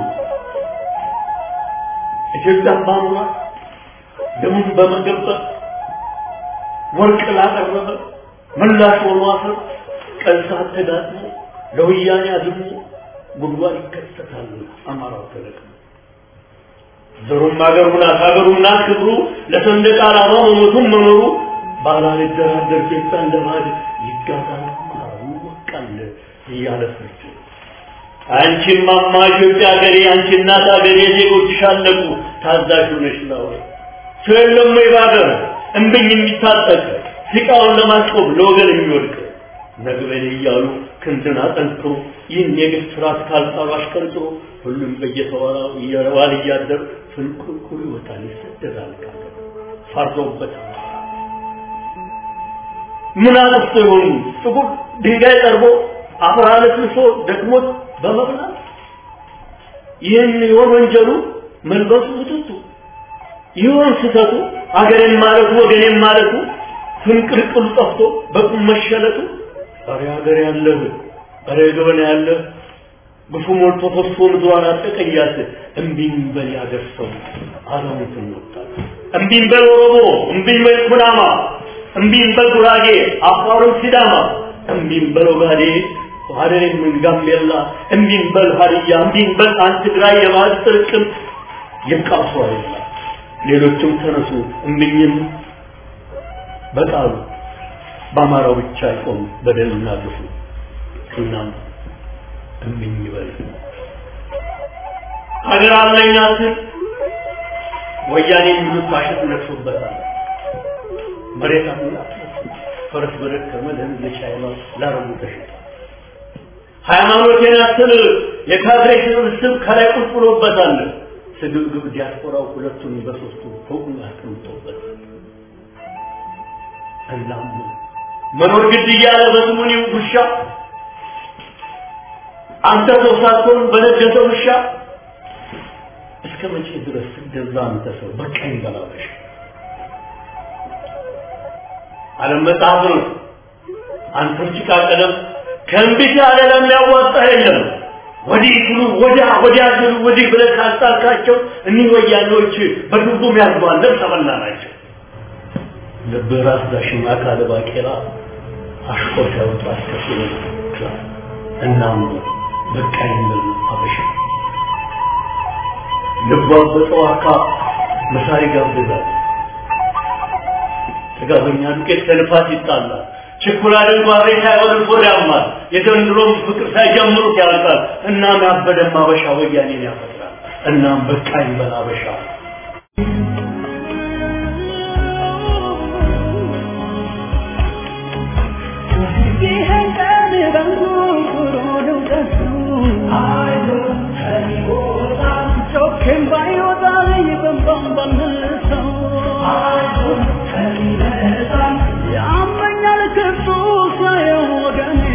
ኢትዮጵያን ባኑራ ደሙን በመገበር ወርቅ ላቀረበ ምላሽ ሆኖ አፈር ቀን ሰዓት ተጋጥሞ ለወያኔ አዝሞ ጉድጓድ ይከሰታል አማራው ተለቅሞ ዘሩም አገሩ ናት ሀገሩ ናት ክብሩ ለሰንደቅ ዓላማ መሞቱም መኖሩ ባላልደራደር ኢትዮጵያ እንደ ባዕድ ይጋዛል አማራው ይወቃል እያለ ፍርድ አንቺም ማማ ኢትዮጵያ ሀገሬ አንቺ እናት ሀገሬ ዜጎችሽ አለቁ ታዛዥ ሆነሽ ነው ሰው የለም ወይ ባገር እምብኝ የሚታጠቅ ሲቃውን ለማስቆም ለወገን የሚወድቅ ነግበኔ እያሉ ክንድን አጠንክሮ ይህን የግፍ ስርዓት ካልጣሉ አሽቀርጥሮ ሁሉም በየተወራው እየረዋል እያደር ፍንቁልቁል ይወጣል ይሰደዳል ካገር ፈርዶበት ምን አጥፍቶ ይሆኑ ጥቁር ድንጋይ ጠርቦ አፈር አለስልሶ ደክሞት በመብላት ይህን ይሆን ወንጀሉ መልበሱ ውጥቱ ይሆን ስህተቱ አገሬን ማለቱ ወገኔን ማለቱ ፍንቅልቅሉ ጠፍቶ በቁም መሸለቱ ኧረ ሀገር ያለህ ኧረ ገበና ያለህ ግፉ ሞልቶ ፈሶ ምድሯን አጠቀያት እምቢኝ በል ያገር ሰው አዛሙትን ወጣት እምቢኝ በል ኦሮሞ፣ እምቢኝ በል ኩናማ፣ እምቢኝ በል ጉራጌ፣ አፋሩን ሲዳማ፣ እምቢኝ በል ኦጋዴ፣ ሀደሬም ጋምቤላ፣ እምቢኝ በል ሀዲያ፣ እምቢኝ በል አንድ ትግራይ የባህል ጥርቅም ይብቃሱ አይደለም። ሌሎችም ተነሱ እምቢኝም በቃሉ በአማራው ብቻ አይቆም በደልና ግፉ። እናም እምቢኝ በል ሀገር አለኝ አትል ወያኔ የሚሉት ፋሽስት ነግሶበታል። መሬት አትላ ፈረስ በደከመ ለህዝብ ለቻይና ላረቡ ተሽጧል። ሃይማኖቴን አትል የካድሬ ስብስብ ከላይ ቁጭ ብሎበታል። ስግብግብ ዲያስፖራው ሁለቱን በሶስቱ ፎቁን አስቀምጦበታል። እናም መኖር ግድ እያለ በስሙኒው ውሻ አንተ ሰው ሳትሆን በነገሰው ውሻ እስከ መቼ ድረስ ስትገዛ አንተ ሰው በቃኝ በላበሽ ዓለም መጽሐፍ ነው። አንተም ጭቃ ቀለም ከእምቢት ያለ ለሚያዋጣ የለም። ወዲህ ስሉ ወዲያ ወዲያ ስሉ ወዲህ ብለህ ካስጣልካቸው እኒህ ወያኔዎች በድቡም ያርጓለን ተበላ ናቸው። ልብ ራስ ዳሽማ ካለ ባቄላ አሽቆ ሲያወጡ አስከፍሎ እናም በቃኝ ብል አበሻ ልቧ በጠዋካ መሳሪ ጋብዛል። ጥጋበኛ ዱቄት ከልፋት ይጣላል። ችኩላ ድንጓሬ ሳይሆን ሆድ ያማል። የዘንድሮም ፍቅር ሳይጀምሩት ያልቃል። እናም ያበደም አበሻ ወያኔን ያፈጥራል። እናም በቃኝ በል አበሻ ይህን ቀን በንጉሩ ልውቀቱ ጮኬም ባይወጣ ይበንባን ባንሰው ያመኛል ክፉ ሳየው ወገኔ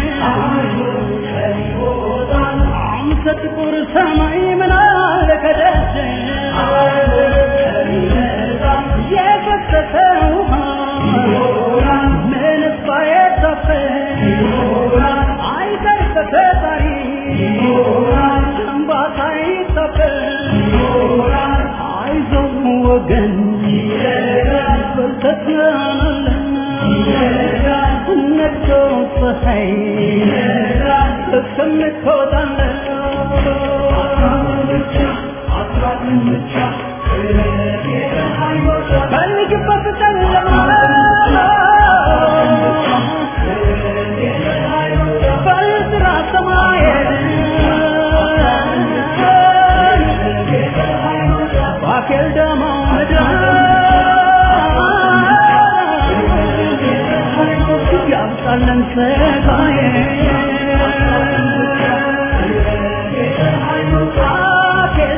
አንተ ጥቁር ሰማይ ምን አለ ከደጀ የፈሰሰ ውሃ ምንስ ባይታፈስ አይቀር ተፈጣሪ እንባታ አይታፈስ አይዞህ ወገን በርተት ነግቶ ፀሐይ እስከምትወጣለህ ፈልግበት ጨለማ በልጥራ ሰማየን ባኬል ደማ ምድር ያምጣለን ሰጋዬ ባኬል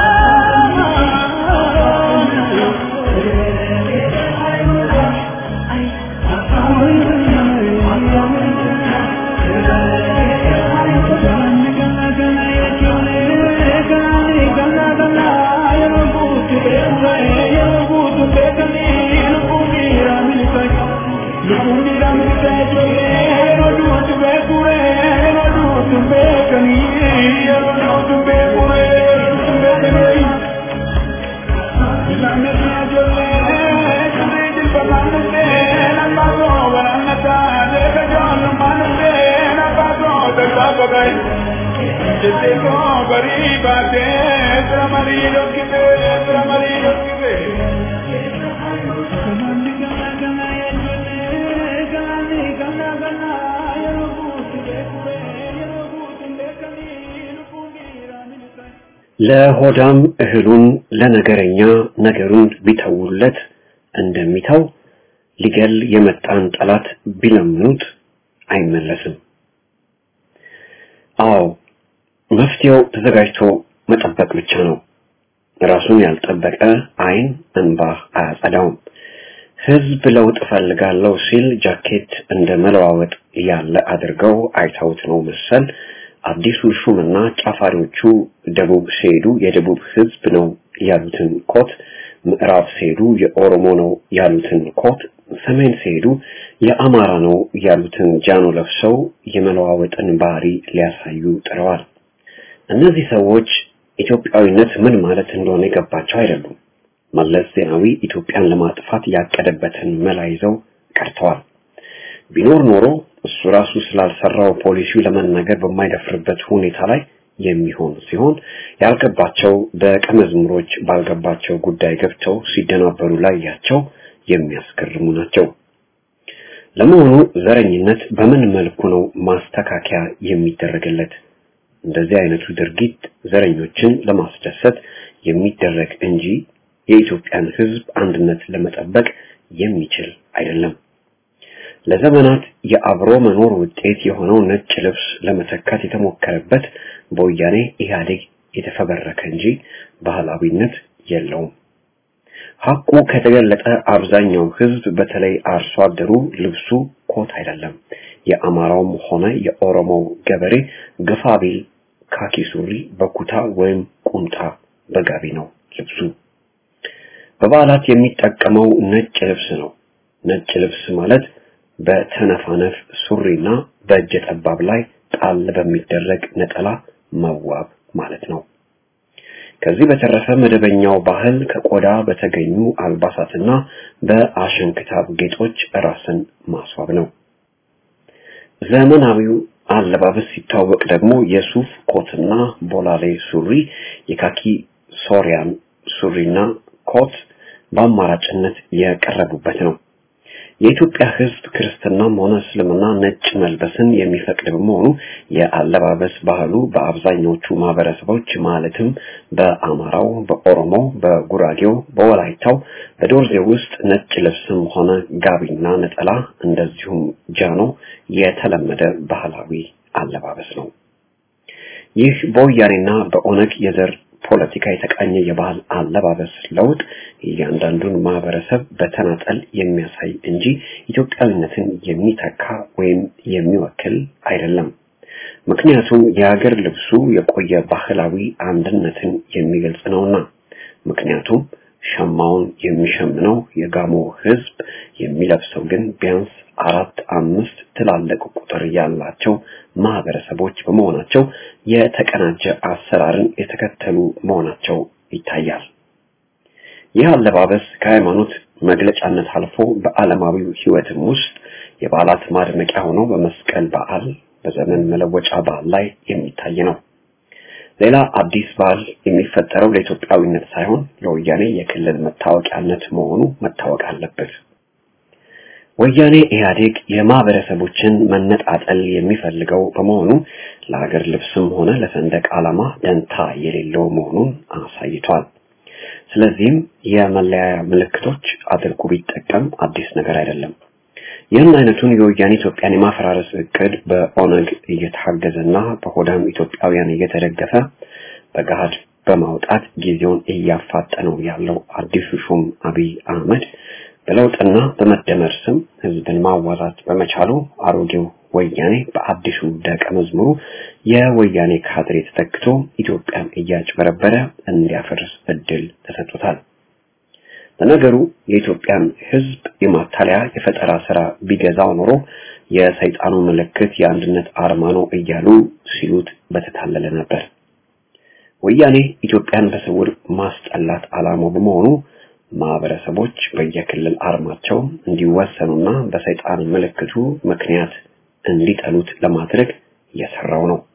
ለሆዳም እህሉን ለነገረኛ ነገሩን ቢተውለት እንደሚተው ሊገል የመጣን ጠላት ቢለምኑት አይመለስም። አዎ መፍትሄው ተዘጋጅቶ መጠበቅ ብቻ ነው። ራሱን ያልጠበቀ አይን እንባ አያጸዳውም። ህዝብ ለውጥ እፈልጋለሁ ሲል ጃኬት እንደ መለዋወጥ ያለ አድርገው አይተውት ነው መሰል አዲሱ ሹምና ጫፋሪዎቹ ደቡብ ሲሄዱ የደቡብ ህዝብ ነው ያሉትን ኮት፣ ምዕራብ ሲሄዱ የኦሮሞ ነው ያሉትን ኮት፣ ሰሜን ሲሄዱ የአማራ ነው ያሉትን ጃኖ ለብሰው የመለዋወጥን ባህሪ ሊያሳዩ ጥረዋል። እነዚህ ሰዎች ኢትዮጵያዊነት ምን ማለት እንደሆነ የገባቸው አይደሉም። መለስ ዜናዊ ኢትዮጵያን ለማጥፋት ያቀደበትን መላ ይዘው ቀርተዋል። ቢኖር ኖሮ እሱ ራሱ ስላልሰራው ፖሊሲው ለመናገር በማይደፍርበት ሁኔታ ላይ የሚሆን ሲሆን ያልገባቸው ደቀ መዝሙሮች ባልገባቸው ጉዳይ ገብተው ሲደናበሩ ላያቸው የሚያስገርሙ ናቸው። ለመሆኑ ዘረኝነት በምን መልኩ ነው ማስተካከያ የሚደረግለት? እንደዚህ አይነቱ ድርጊት ዘረኞችን ለማስደሰት የሚደረግ እንጂ የኢትዮጵያን ሕዝብ አንድነት ለመጠበቅ የሚችል አይደለም። ለዘመናት የአብሮ መኖር ውጤት የሆነው ነጭ ልብስ ለመተካት የተሞከረበት በወያኔ ኢህአዴግ የተፈበረከ እንጂ ባህላዊነት የለውም። ሐቁ ከተገለጠ አብዛኛው ህዝብ በተለይ አርሶ አደሩ ልብሱ ኮት አይደለም። የአማራውም ሆነ የኦሮሞው ገበሬ ግፋ ቢል ካኪ ሱሪ በኩታ ወይም ቁምጣ በጋቢ ነው ልብሱ። በበዓላት የሚጠቀመው ነጭ ልብስ ነው። ነጭ ልብስ ማለት በተነፋነፍ ሱሪና በእጀ ጠባብ ላይ ጣል በሚደረግ ነጠላ መዋብ ማለት ነው። ከዚህ በተረፈ መደበኛው ባህል ከቆዳ በተገኙ አልባሳትና በአሸንክታብ ጌጦች ራስን ማስዋብ ነው። ዘመናዊው አለባበስ ሲታወቅ ደግሞ የሱፍ ኮትና ቦላሌ ሱሪ፣ የካኪ ሶሪያን ሱሪና ኮት በአማራጭነት የቀረቡበት ነው። የኢትዮጵያ ሕዝብ ክርስትናም ሆነ እስልምና ነጭ መልበስን የሚፈቅድ በመሆኑ የአለባበስ ባህሉ በአብዛኞቹ ማህበረሰቦች ማለትም በአማራው፣ በኦሮሞው፣ በጉራጌው፣ በወላይታው፣ በዶርዜ ውስጥ ነጭ ልብስም ሆነ ጋቢና ነጠላ እንደዚሁም ጃኖ የተለመደ ባህላዊ አለባበስ ነው። ይህ በወያኔና በኦነግ የዘር ፖለቲካ የተቃኘ የባህል አለባበስ ለውጥ እያንዳንዱን ማህበረሰብ በተናጠል የሚያሳይ እንጂ ኢትዮጵያዊነትን የሚተካ ወይም የሚወክል አይደለም። ምክንያቱም የሀገር ልብሱ የቆየ ባህላዊ አንድነትን የሚገልጽ ነውና። ምክንያቱም ሸማውን የሚሸምነው የጋሞ ህዝብ የሚለብሰው ግን ቢያንስ አራት አምስት ትላልቅ ቁጥር ያላቸው ማህበረሰቦች በመሆናቸው የተቀናጀ አሰራርን የተከተሉ መሆናቸው ይታያል። ይህ አለባበስ ከሃይማኖት መግለጫነት አልፎ በዓለማዊው ህይወትም ውስጥ የበዓላት ማድመቂያ ሆኖ በመስቀል በዓል፣ በዘመን መለወጫ በዓል ላይ የሚታይ ነው። ሌላ አዲስ ባህል የሚፈጠረው ለኢትዮጵያዊነት ሳይሆን ለወያኔ የክልል መታወቂያነት መሆኑ መታወቅ አለበት። ወያኔ ኢህአዴግ የማህበረሰቦችን መነጣጠል የሚፈልገው በመሆኑ ለሀገር ልብስም ሆነ ለሰንደቅ ዓላማ ደንታ የሌለው መሆኑን አሳይቷል። ስለዚህም የመለያያ ምልክቶች አድርጎ ቢጠቀም አዲስ ነገር አይደለም። ይህን አይነቱን የወያኔ ኢትዮጵያን የማፈራረስ እቅድ በኦነግ እየታገዘና በሆዳም ኢትዮጵያውያን እየተደገፈ በገሃድ በማውጣት ጊዜውን እያፋጠነው ያለው አዲሱ ሹም አብይ አህመድ በለውጥና በመደመር ስም ህዝብን ማዋዛት በመቻሉ አሮጌው ወያኔ በአዲሱ ደቀ መዝሙሩ የወያኔ ካድሬ ተተክቶ ኢትዮጵያን እያጭበረበረ እንዲያፈርስ እድል ተሰጥቶታል። ለነገሩ የኢትዮጵያን ህዝብ የማታለያ የፈጠራ ስራ ቢገዛው ኖሮ የሰይጣኑ ምልክት የአንድነት አርማ ነው እያሉ ሲሉት በተታለለ ነበር። ወያኔ ኢትዮጵያን በስውር ማስጠላት ዓላማው በመሆኑ ማህበረሰቦች በየክልል አርማቸው እንዲወሰኑና በሰይጣን ምልክቱ ምክንያት እንዲጠሉት ለማድረግ እየሰራው ነው።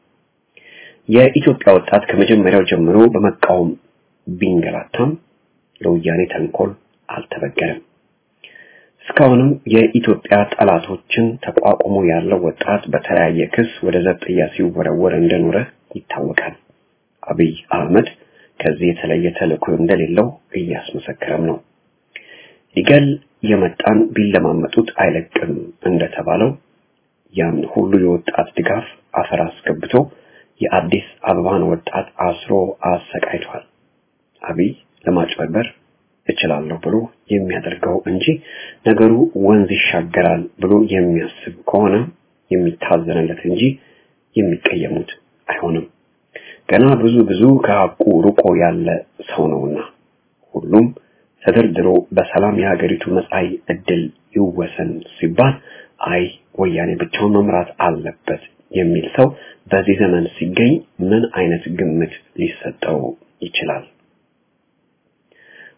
የኢትዮጵያ ወጣት ከመጀመሪያው ጀምሮ በመቃወም ቢንገላታም ለወያኔ ተንኮል አልተበገረም። እስካሁንም የኢትዮጵያ ጠላቶችን ተቋቁሞ ያለው ወጣት በተለያየ ክስ ወደ ዘብጥያ ሲወረወር እንደኖረ ይታወቃል። አብይ አህመድ ከዚህ የተለየ ተልእኮ እንደሌለው እያስመሰከረም ነው። ሊገል የመጣን ቢለማመጡት አይለቅም እንደተባለው ያን ሁሉ የወጣት ድጋፍ አፈር አስገብቶ የአዲስ አበባን ወጣት አስሮ አሰቃይቷል። አብይ ለማጭበርበር እችላለሁ ብሎ የሚያደርገው እንጂ ነገሩ ወንዝ ይሻገራል ብሎ የሚያስብ ከሆነ የሚታዘንለት እንጂ የሚቀየሙት አይሆንም። ገና ብዙ ብዙ ከሐቁ ርቆ ያለ ሰው ነውና ሁሉም ተደርድሮ በሰላም የሀገሪቱ መጻኢ ዕድል ይወሰን ሲባል አይ ወያኔ ብቻውን መምራት አለበት የሚል ሰው በዚህ ዘመን ሲገኝ ምን አይነት ግምት ሊሰጠው ይችላል?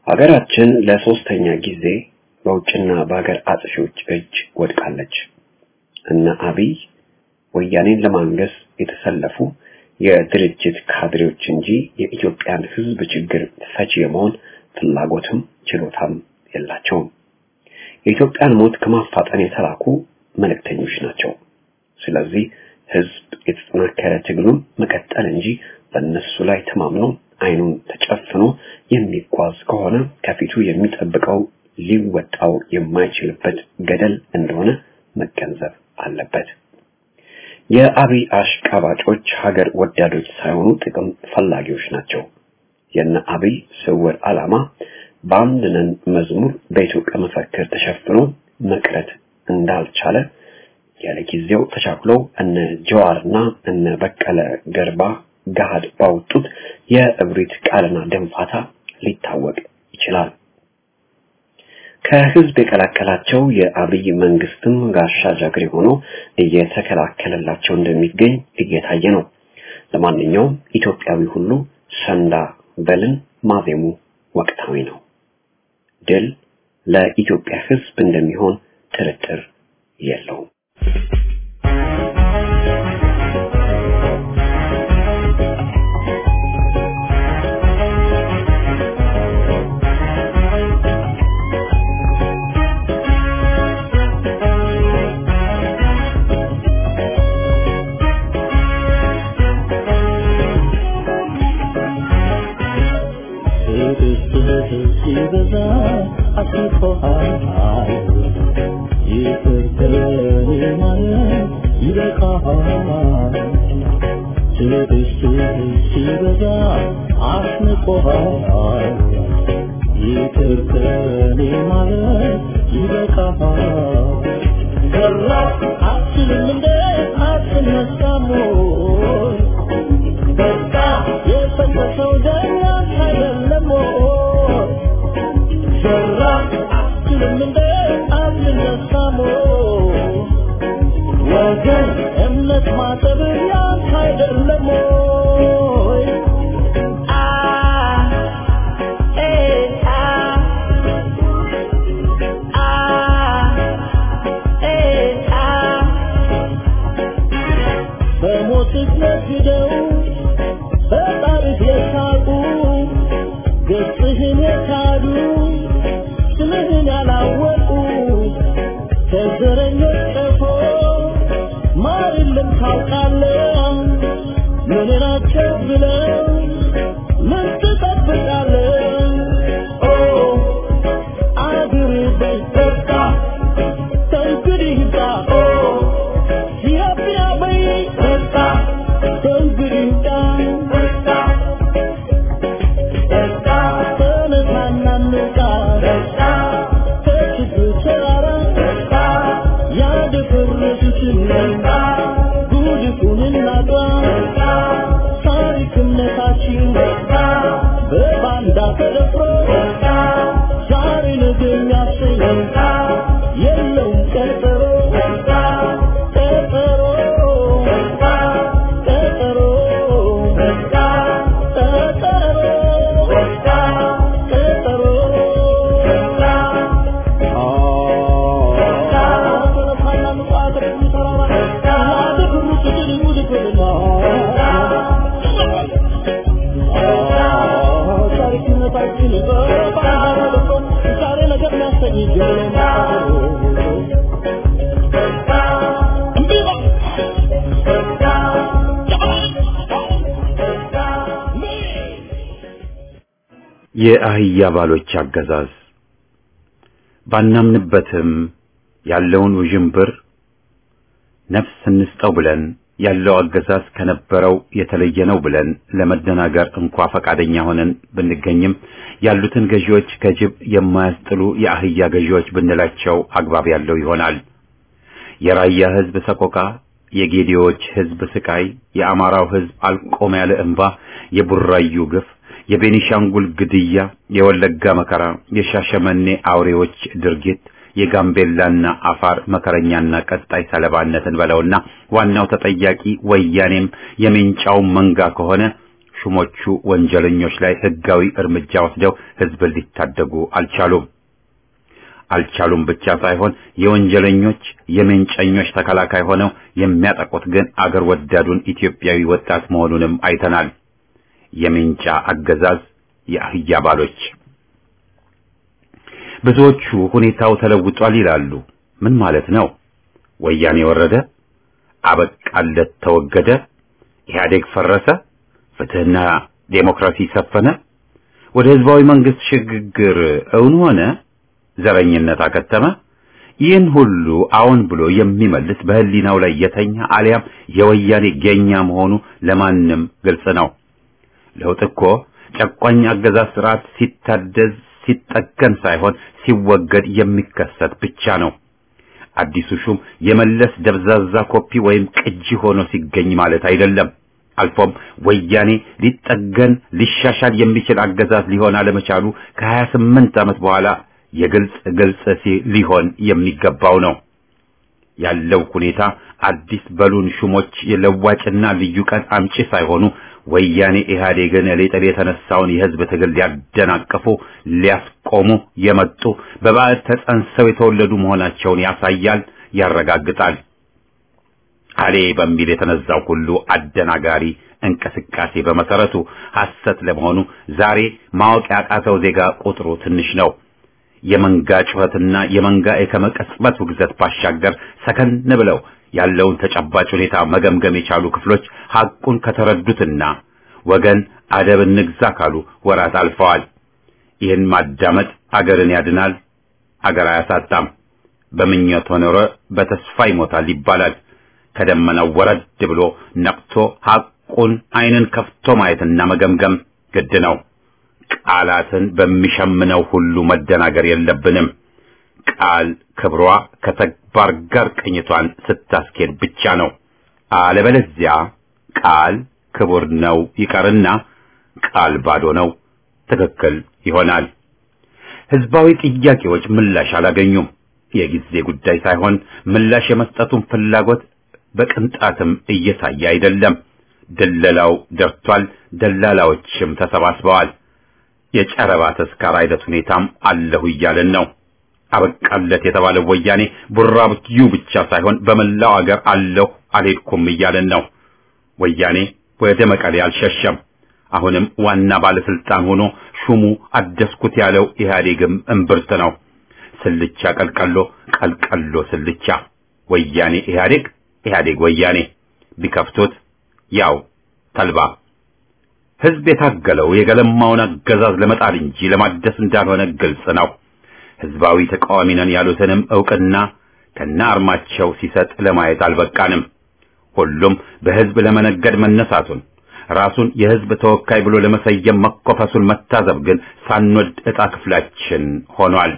ሀገራችን ለሶስተኛ ጊዜ በውጭና በሀገር አጥፊዎች እጅ ወድቃለች። እነ አብይ ወያኔን ለማንገስ የተሰለፉ የድርጅት ካድሬዎች እንጂ የኢትዮጵያን ሕዝብ ችግር ፈቺ የመሆን ፍላጎትም ችሎታም የላቸውም። የኢትዮጵያን ሞት ከማፋጠን የተላኩ መልእክተኞች ናቸው። ስለዚህ ሕዝብ የተጠናከረ ትግሉን መቀጠል እንጂ በእነሱ ላይ ተማምኖ አይኑን ተጨፍኖ የሚጓዝ ከሆነ ከፊቱ የሚጠብቀው ሊወጣው የማይችልበት ገደል እንደሆነ መገንዘብ አለበት። የአብይ አሽቃባጮች ሀገር ወዳዶች ሳይሆኑ ጥቅም ፈላጊዎች ናቸው። የነ አብይ ስውር ዓላማ በአንድ ነን መዝሙር በኢትዮጵያ መፈክር ተሸፍኖ መቅረት እንዳልቻለ ያለ ጊዜው ተቻኩለው እነ ጀዋርና እነ በቀለ ገርባ ገሃድ ባወጡት የእብሪት ቃልና ደንፋታ ሊታወቅ ይችላል። ከህዝብ የቀላቀላቸው የአብይ መንግስትም ጋሻ ጃግሬ ሆኖ እየተከላከለላቸው እንደሚገኝ እየታየ ነው። ለማንኛውም ኢትዮጵያዊ ሁሉ ሰንዳ በልን ማዜሙ ወቅታዊ ነው። ድል ለኢትዮጵያ ህዝብ እንደሚሆን ጥርጥር የለውም። ሲበዛ አስቆሃል ይቅር በለኝ ማለት ይበቃሃል ትዕግስትህ ሲበዛ አስንቆሃል ይቅር በለኝ ማለት ይበቃሃል ገራ አትልም እንደ አትነሳም ወይ በቃ የፈሰሰው ደም ያንተ አይደለም ወይ ዘራ አትልም እንደ አትነሳም ወይ ወገን እምነት ማጠብ ያንተ አይደለም ወይ አ ኤ አ አ ኤ አ በሞትህ ነግደው በጣርህ የሳቁ ገጽህን የካዱ ስምህን ያላወቁ ከዘረኞች ቀፎ ማር የለም ታውቃለህ ምን ናቸው ብለው ምን ትጠብቃለህ ኦ አድር በይበቃ ከእንግዲህ ጋ ኦ ኢትዮጵያ በይበቃ ከእንግዲህ ጋ በቃ በቃ ተነሳና እንውጣ በቃ ከችግር ተራራ በቃ ያደፈረሱትን በቃ ጉድፉን እናጥራ በቃ ታሪክ እምነታችን በቃ በባንዳ ተደፍሮ በቃ ዛሬ ነገ የሚያሰኝ በቃ የለውም ቀጠሮ በቃ ቀጠሮ በቃ ቀጠሮ በቃ ቀጠሮ በቃ ቀጠሮ በቃ የአህያ ባሎች አገዛዝ ባናምንበትም ያለውን ውዥንብር ነፍስ እንስጠው ብለን ያለው አገዛዝ ከነበረው የተለየ ነው ብለን ለመደናገር እንኳ ፈቃደኛ ሆነን ብንገኝም ያሉትን ገዢዎች ከጅብ የማያስጥሉ የአህያ ገዢዎች ብንላቸው አግባብ ያለው ይሆናል። የራያ ህዝብ ሰቆቃ፣ የጌዲዎች ህዝብ ስቃይ፣ የአማራው ህዝብ አልቆም ያለ እንባ፣ የቡራዩ ግፍ፣ የቤኒሻንጉል ግድያ፣ የወለጋ መከራ፣ የሻሸመኔ አውሬዎች ድርጊት፣ የጋምቤላና አፋር መከረኛና ቀጣይ ሰለባነትን በለውና ዋናው ተጠያቂ ወያኔም የሜንጫው መንጋ ከሆነ ሹሞቹ ወንጀለኞች ላይ ህጋዊ እርምጃ ወስደው ህዝብን ሊታደጉ አልቻሉም። አልቻሉም ብቻ ሳይሆን የወንጀለኞች የመንጨኞች ተከላካይ ሆነው የሚያጠቁት ግን አገር ወዳዱን ኢትዮጵያዊ ወጣት መሆኑንም አይተናል። የሜንጫ አገዛዝ የአህያ ባሎች። ብዙዎቹ ሁኔታው ተለውጧል ይላሉ። ምን ማለት ነው? ወያኔ ወረደ፣ አበቃለት፣ ተወገደ፣ ኢህአዴግ ፈረሰ፣ ፍትህና ዴሞክራሲ ሰፈነ፣ ወደ ህዝባዊ መንግስት ሽግግር እውን ሆነ፣ ዘረኝነት አከተመ። ይህን ሁሉ አዎን ብሎ የሚመልስ በህሊናው ላይ የተኛ አሊያም የወያኔ ጌኛ መሆኑ ለማንም ግልጽ ነው። ለውጥ እኮ ጨቋኝ አገዛዝ ስርዓት ሲታደዝ ሲጠገን ሳይሆን ሲወገድ የሚከሰት ብቻ ነው። አዲሱ ሹም የመለስ ደብዛዛ ኮፒ ወይም ቅጂ ሆኖ ሲገኝ ማለት አይደለም። አልፎም ወያኔ ሊጠገን ሊሻሻል የሚችል አገዛዝ ሊሆን አለመቻሉ ከሀያ ስምንት ዓመት በኋላ የግልጽ ግልጽ ሊሆን የሚገባው ነው። ያለው ሁኔታ አዲስ በሉን ሹሞች የለዋጭና ልዩ ቀን አምጪ ሳይሆኑ ወያኔ ኢህአዴግን ሊጥል የተነሳውን የህዝብ ትግል ሊያደናቅፉ ሊያስቆሙ የመጡ በባዕድ ተጸንሰው የተወለዱ መሆናቸውን ያሳያል፣ ያረጋግጣል። አሌ በሚል የተነዛው ሁሉ አደናጋሪ እንቅስቃሴ በመሰረቱ ሐሰት ለመሆኑ ዛሬ ማወቅ ያቃተው ዜጋ ቁጥሩ ትንሽ ነው። የመንጋ ጩኸትና የመንጋ የከመቀጽበት ውግዘት ባሻገር ሰከን ብለው ያለውን ተጨባጭ ሁኔታ መገምገም የቻሉ ክፍሎች ሐቁን ከተረዱትና ወገን አደብ እንግዛ ካሉ ወራት አልፈዋል። ይህን ማዳመጥ አገርን ያድናል፣ አገር አያሳጣም። በምኞት ኖረ በተስፋ ይሞታል ይባላል። ከደመናው ወረድ ብሎ ነቅቶ ሐቁን ዓይንን ከፍቶ ማየትና መገምገም ግድ ነው። ቃላትን በሚሸምነው ሁሉ መደናገር የለብንም። ቃል ክብሯ ከተግባር ጋር ቅኝቷን ስታስኬድ ብቻ ነው። አለበለዚያ ቃል ክቡር ነው ይቀርና ቃል ባዶ ነው ትክክል ይሆናል። ህዝባዊ ጥያቄዎች ምላሽ አላገኙም። የጊዜ ጉዳይ ሳይሆን ምላሽ የመስጠቱን ፍላጎት በቅንጣትም እየታየ አይደለም። ደለላው ደርቷል፣ ደላላዎችም ተሰባስበዋል። የጨረባ ተስካር አይነት ሁኔታም አለሁ እያለን ነው። አበቃለት የተባለው ወያኔ ቡራብዩ ብቻ ሳይሆን በመላው አገር አለሁ አልሄድኩም እያለን ነው። ወያኔ ወደ መቀሌ አልሸሸም። አሁንም ዋና ባለስልጣን ሆኖ ሹሙ አደስኩት ያለው ኢህአዴግም እምብርት ነው። ስልቻ ቀልቀሎ፣ ቀልቀሎ ስልቻ፣ ወያኔ ኢህአዴግ፣ ኢህአዴግ ወያኔ ቢከፍቱት ያው ተልባ። ህዝብ የታገለው የገለማውን አገዛዝ ለመጣል እንጂ ለማደስ እንዳልሆነ ግልጽ ነው። ህዝባዊ ተቃዋሚ ነን ያሉትንም ዕውቅና ከነ አርማቸው ሲሰጥ ለማየት አልበቃንም። ሁሉም በህዝብ ለመነገድ መነሳቱን ራሱን የህዝብ ተወካይ ብሎ ለመሰየም መኮፈሱን መታዘብ ግን ሳንወድ ዕጣ ክፍላችን ሆኗል።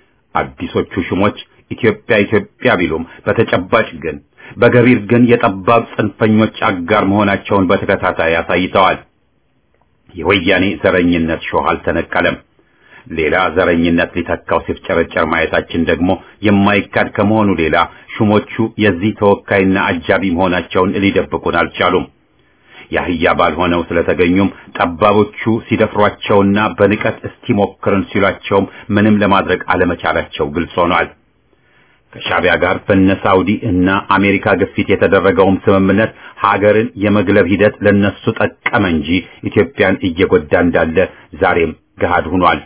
አዲሶቹ ሹሞች ኢትዮጵያ ኢትዮጵያ ቢሉም በተጨባጭ ግን በገቢር ግን የጠባብ ጽንፈኞች አጋር መሆናቸውን በተከታታይ አሳይተዋል። የወያኔ ዘረኝነት ሾህ አልተነቀለም። ሌላ ዘረኝነት ሊተካው ሲፍጨረጨር ማየታችን ደግሞ የማይካድ ከመሆኑ ሌላ ሹሞቹ የዚህ ተወካይና አጃቢ መሆናቸውን ሊደብቁን አልቻሉም። የአህያ ባልሆነው ስለተገኙም ጠባቦቹ ሲደፍሯቸውና በንቀት እስቲ ሞክርን ሲሏቸውም ምንም ለማድረግ አለመቻላቸው ግልጽ ሆኗል። ከሻቢያ ጋር በነ ሳውዲ እና አሜሪካ ግፊት የተደረገውም ስምምነት ሀገርን የመግለብ ሂደት ለነሱ ጠቀመ እንጂ ኢትዮጵያን እየጎዳ እንዳለ ዛሬም ገሃድ ሆኗል።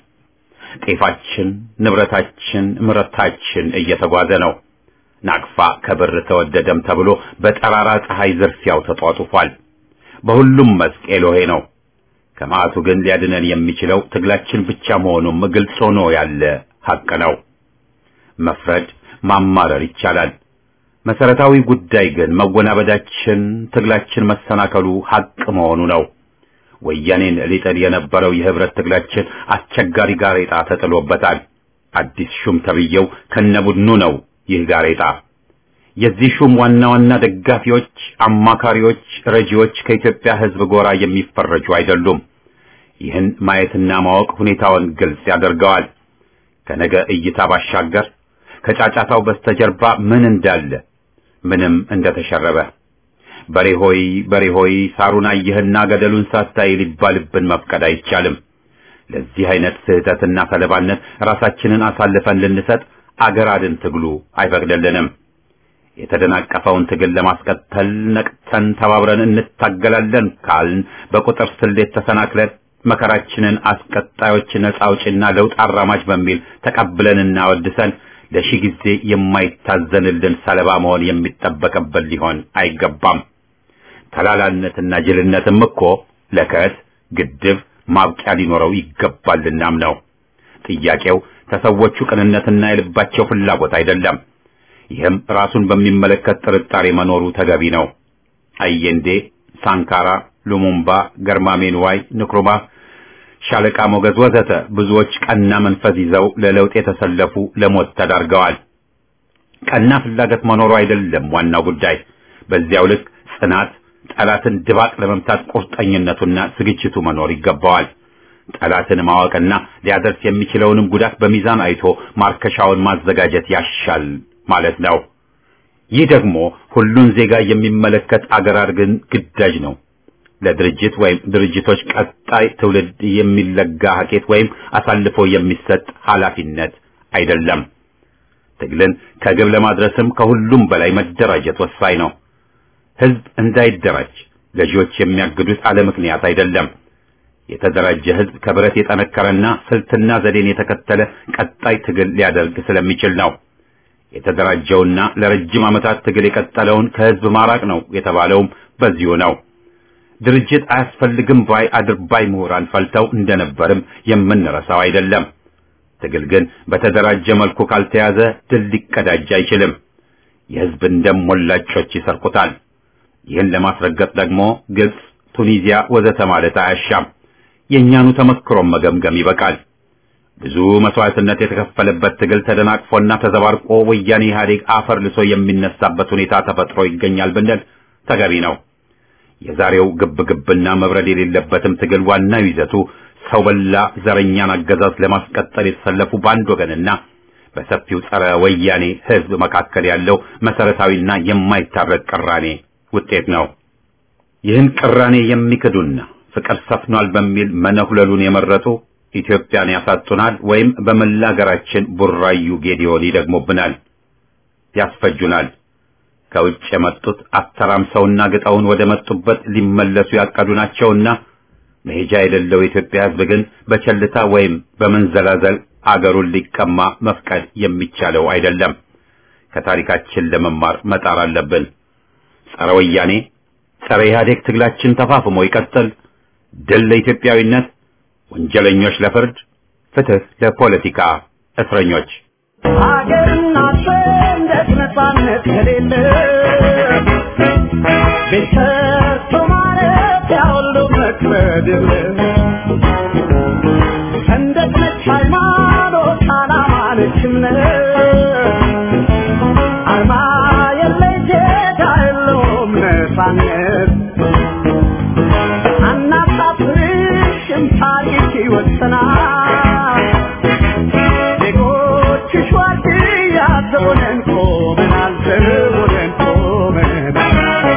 ጤፋችን፣ ንብረታችን፣ ምርታችን እየተጓዘ ነው። ናቅፋ ከብር ተወደደም ተብሎ በጠራራ ፀሐይ ዝርፊያው ተጧጡፏል። በሁሉም መስክ ኤሎሄ ነው። ከመዓቱ ግን ሊያድነን የሚችለው ትግላችን ብቻ መሆኑም ግልጽ ሆኖ ያለ ሐቅ ነው። መፍረድ ማማረር ይቻላል። መሰረታዊ ጉዳይ ግን መወናበዳችን፣ ትግላችን መሰናከሉ ሐቅ መሆኑ ነው። ወያኔን ሊጥል የነበረው የህብረት ትግላችን አስቸጋሪ ጋሬጣ ተጥሎበታል። አዲስ ሹም ተብዬው ከነቡድኑ ነው ይህ ጋሬጣ። የዚህ ሹም ዋና ዋና ደጋፊዎች፣ አማካሪዎች፣ ረጂዎች ከኢትዮጵያ ህዝብ ጎራ የሚፈረጁ አይደሉም። ይህን ማየትና ማወቅ ሁኔታውን ግልጽ ያደርገዋል። ከነገ እይታ ባሻገር ከጫጫታው በስተጀርባ ምን እንዳለ ምንም እንደተሸረበ በሬ ሆይ በሬ ሆይ ሳሩን አየህና ገደሉን ሳታይ ሊባልብን መፍቀድ አይቻልም። ለዚህ አይነት ስህተትና ሰለባነት ራሳችንን አሳልፈን ልንሰጥ አገር አድን ትግሉ አይፈቅድልንም። የተደናቀፈውን ትግል ለማስቀጠል ነቅተን ተባብረን እንታገላለን ካልን በቁጥር ስሌት ተሰናክለን መከራችንን አስቀጣዮች ነጻ አውጪና ለውጥ አራማጅ በሚል ተቀብለንና ወድሰን ለሺህ ጊዜ የማይታዘንልን ሰለባ መሆን የሚጠበቅብን ሊሆን አይገባም። ተላላነትና ጅልነትም እኮ ለከት ግድብ ማብቂያ ሊኖረው ይገባልናም ነው። ጥያቄው ተሰዎቹ ቅንነትና የልባቸው ፍላጎት አይደለም። ይህም ራሱን በሚመለከት ጥርጣሬ መኖሩ ተገቢ ነው። አየንዴ፣ ሳንካራ፣ ሉሙምባ፣ ገርማሜ ንዋይ፣ ንክሩማ፣ ሻለቃ ሞገዝ ወዘተ ብዙዎች ቀና መንፈስ ይዘው ለለውጥ የተሰለፉ ለሞት ተዳርገዋል። ቀና ፍላጎት መኖሩ አይደለም ዋናው ጉዳይ። በዚያው ልክ ጽናት፣ ጠላትን ድባቅ ለመምታት ቁርጠኝነቱና ዝግጅቱ መኖር ይገባዋል። ጠላትን ማወቅና ሊያደርስ የሚችለውንም ጉዳት በሚዛን አይቶ ማርከሻውን ማዘጋጀት ያሻል ማለት ነው። ይህ ደግሞ ሁሉን ዜጋ የሚመለከት አገር አድርገን ግዳጅ ነው። ለድርጅት ወይም ድርጅቶች ቀጣይ ትውልድ የሚለጋ ሀኬት ወይም አሳልፎ የሚሰጥ ኃላፊነት አይደለም። ትግልን ከግብ ለማድረስም ከሁሉም በላይ መደራጀት ወሳኝ ነው። ህዝብ እንዳይደራጅ ገዢዎች የሚያግዱት አለ ምክንያት አይደለም። የተደራጀ ህዝብ ከብረት የጠነከረና ስልትና ዘዴን የተከተለ ቀጣይ ትግል ሊያደርግ ስለሚችል ነው። የተደራጀውና ለረጅም ዓመታት ትግል የቀጠለውን ከህዝብ ማራቅ ነው የተባለውም በዚሁ ነው። ድርጅት አያስፈልግም ባይ አድርባይ ምሁራን ፈልተው እንደነበርም የምንረሳው አይደለም። ትግል ግን በተደራጀ መልኩ ካልተያዘ ድል ሊቀዳጅ አይችልም። የህዝብን ደም ሞላጮች ይሰርቁታል። ይህን ለማስረገጥ ደግሞ ግብጽ፣ ቱኒዚያ ወዘተ ማለት አያሻም። የእኛኑ ተመክሮም መገምገም ይበቃል። ብዙ መስዋዕትነት የተከፈለበት ትግል ተደናቅፎና ተዘባርቆ ወያኔ ኢህአዴግ አፈር ልሶ የሚነሳበት ሁኔታ ተፈጥሮ ይገኛል ብንል ተገቢ ነው። የዛሬው ግብግብና መብረድ የሌለበትም ትግል ዋናው ይዘቱ ሰው በላ ዘረኛን አገዛዝ ለማስቀጠል የተሰለፉ በአንድ ወገንና በሰፊው ጸረ ወያኔ ህዝብ መካከል ያለው መሰረታዊና የማይታረቅ ቅራኔ ውጤት ነው። ይህን ቅራኔ የሚክዱና ፍቅር ሰፍኗል በሚል መነሁለሉን የመረጡ ኢትዮጵያን ያሳጡናል ወይም በመላ ሀገራችን ቡራዩ ጌዲዮን ይደግሙብናል፣ ያስፈጁናል። ከውጭ የመጡት አተራምሰውና ግጠውን ወደ መጡበት ሊመለሱ ያቀዱ ናቸውና መሄጃ የሌለው የኢትዮጵያ ህዝብ ግን በቸልታ ወይም በመንዘላዘል አገሩን ሊቀማ መፍቀድ የሚቻለው አይደለም። ከታሪካችን ለመማር መጣር አለብን። ጸረ ወያኔ፣ ጸረ ኢህአዴግ ትግላችን ተፋፍሞ ይቀጥል። ድል ለኢትዮጵያዊነት፣ ወንጀለኞች ለፍርድ፣ ፍትህ ለፖለቲካ እስረኞች። ሀገርና ሰንደቅ ነፃነት ከሌለ ቤተሰብ ማለት ያሁሉ መክበድ የለ ሰንደቅ ነች ሃይማኖት፣ ዓላማ ነች እምነት አርማ የለይ ዜጋ የለውም ነፃነት አናሳፍርሽም ታሪክ ይወሰናል ዜጎችሽ ዋርድያ ዘቦነን ቆመናል ዘቦነን ቆመናል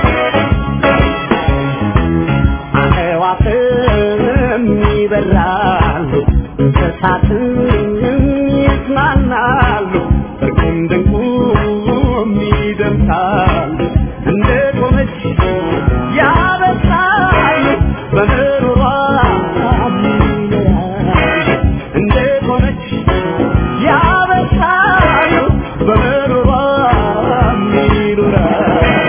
አዕዋፍም ይበራሉ እንስሳትም ይዝናናሉ እርቁም ድንቁም ይደምሳሉ እንደ ቆመች ያበሳሉ በምሮሯ ይኖራሉ እንደ ቆመች ያበሳሉ በምሮሯ ይኖራሉ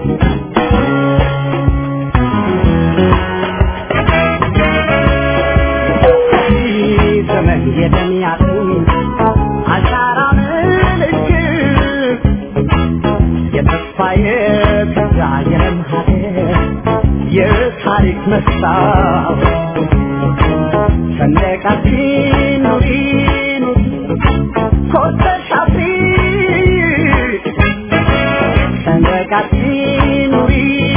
ዘመን የደሚያቱ አሻራ ምልክት የተስፋ የተስፋ የለም ሀገር የታሪክ መስታወት ሰንደቃችን ኑሪ ኑሪ ኮርተሽ አፍሪ ሰንደቃችን ኑሪ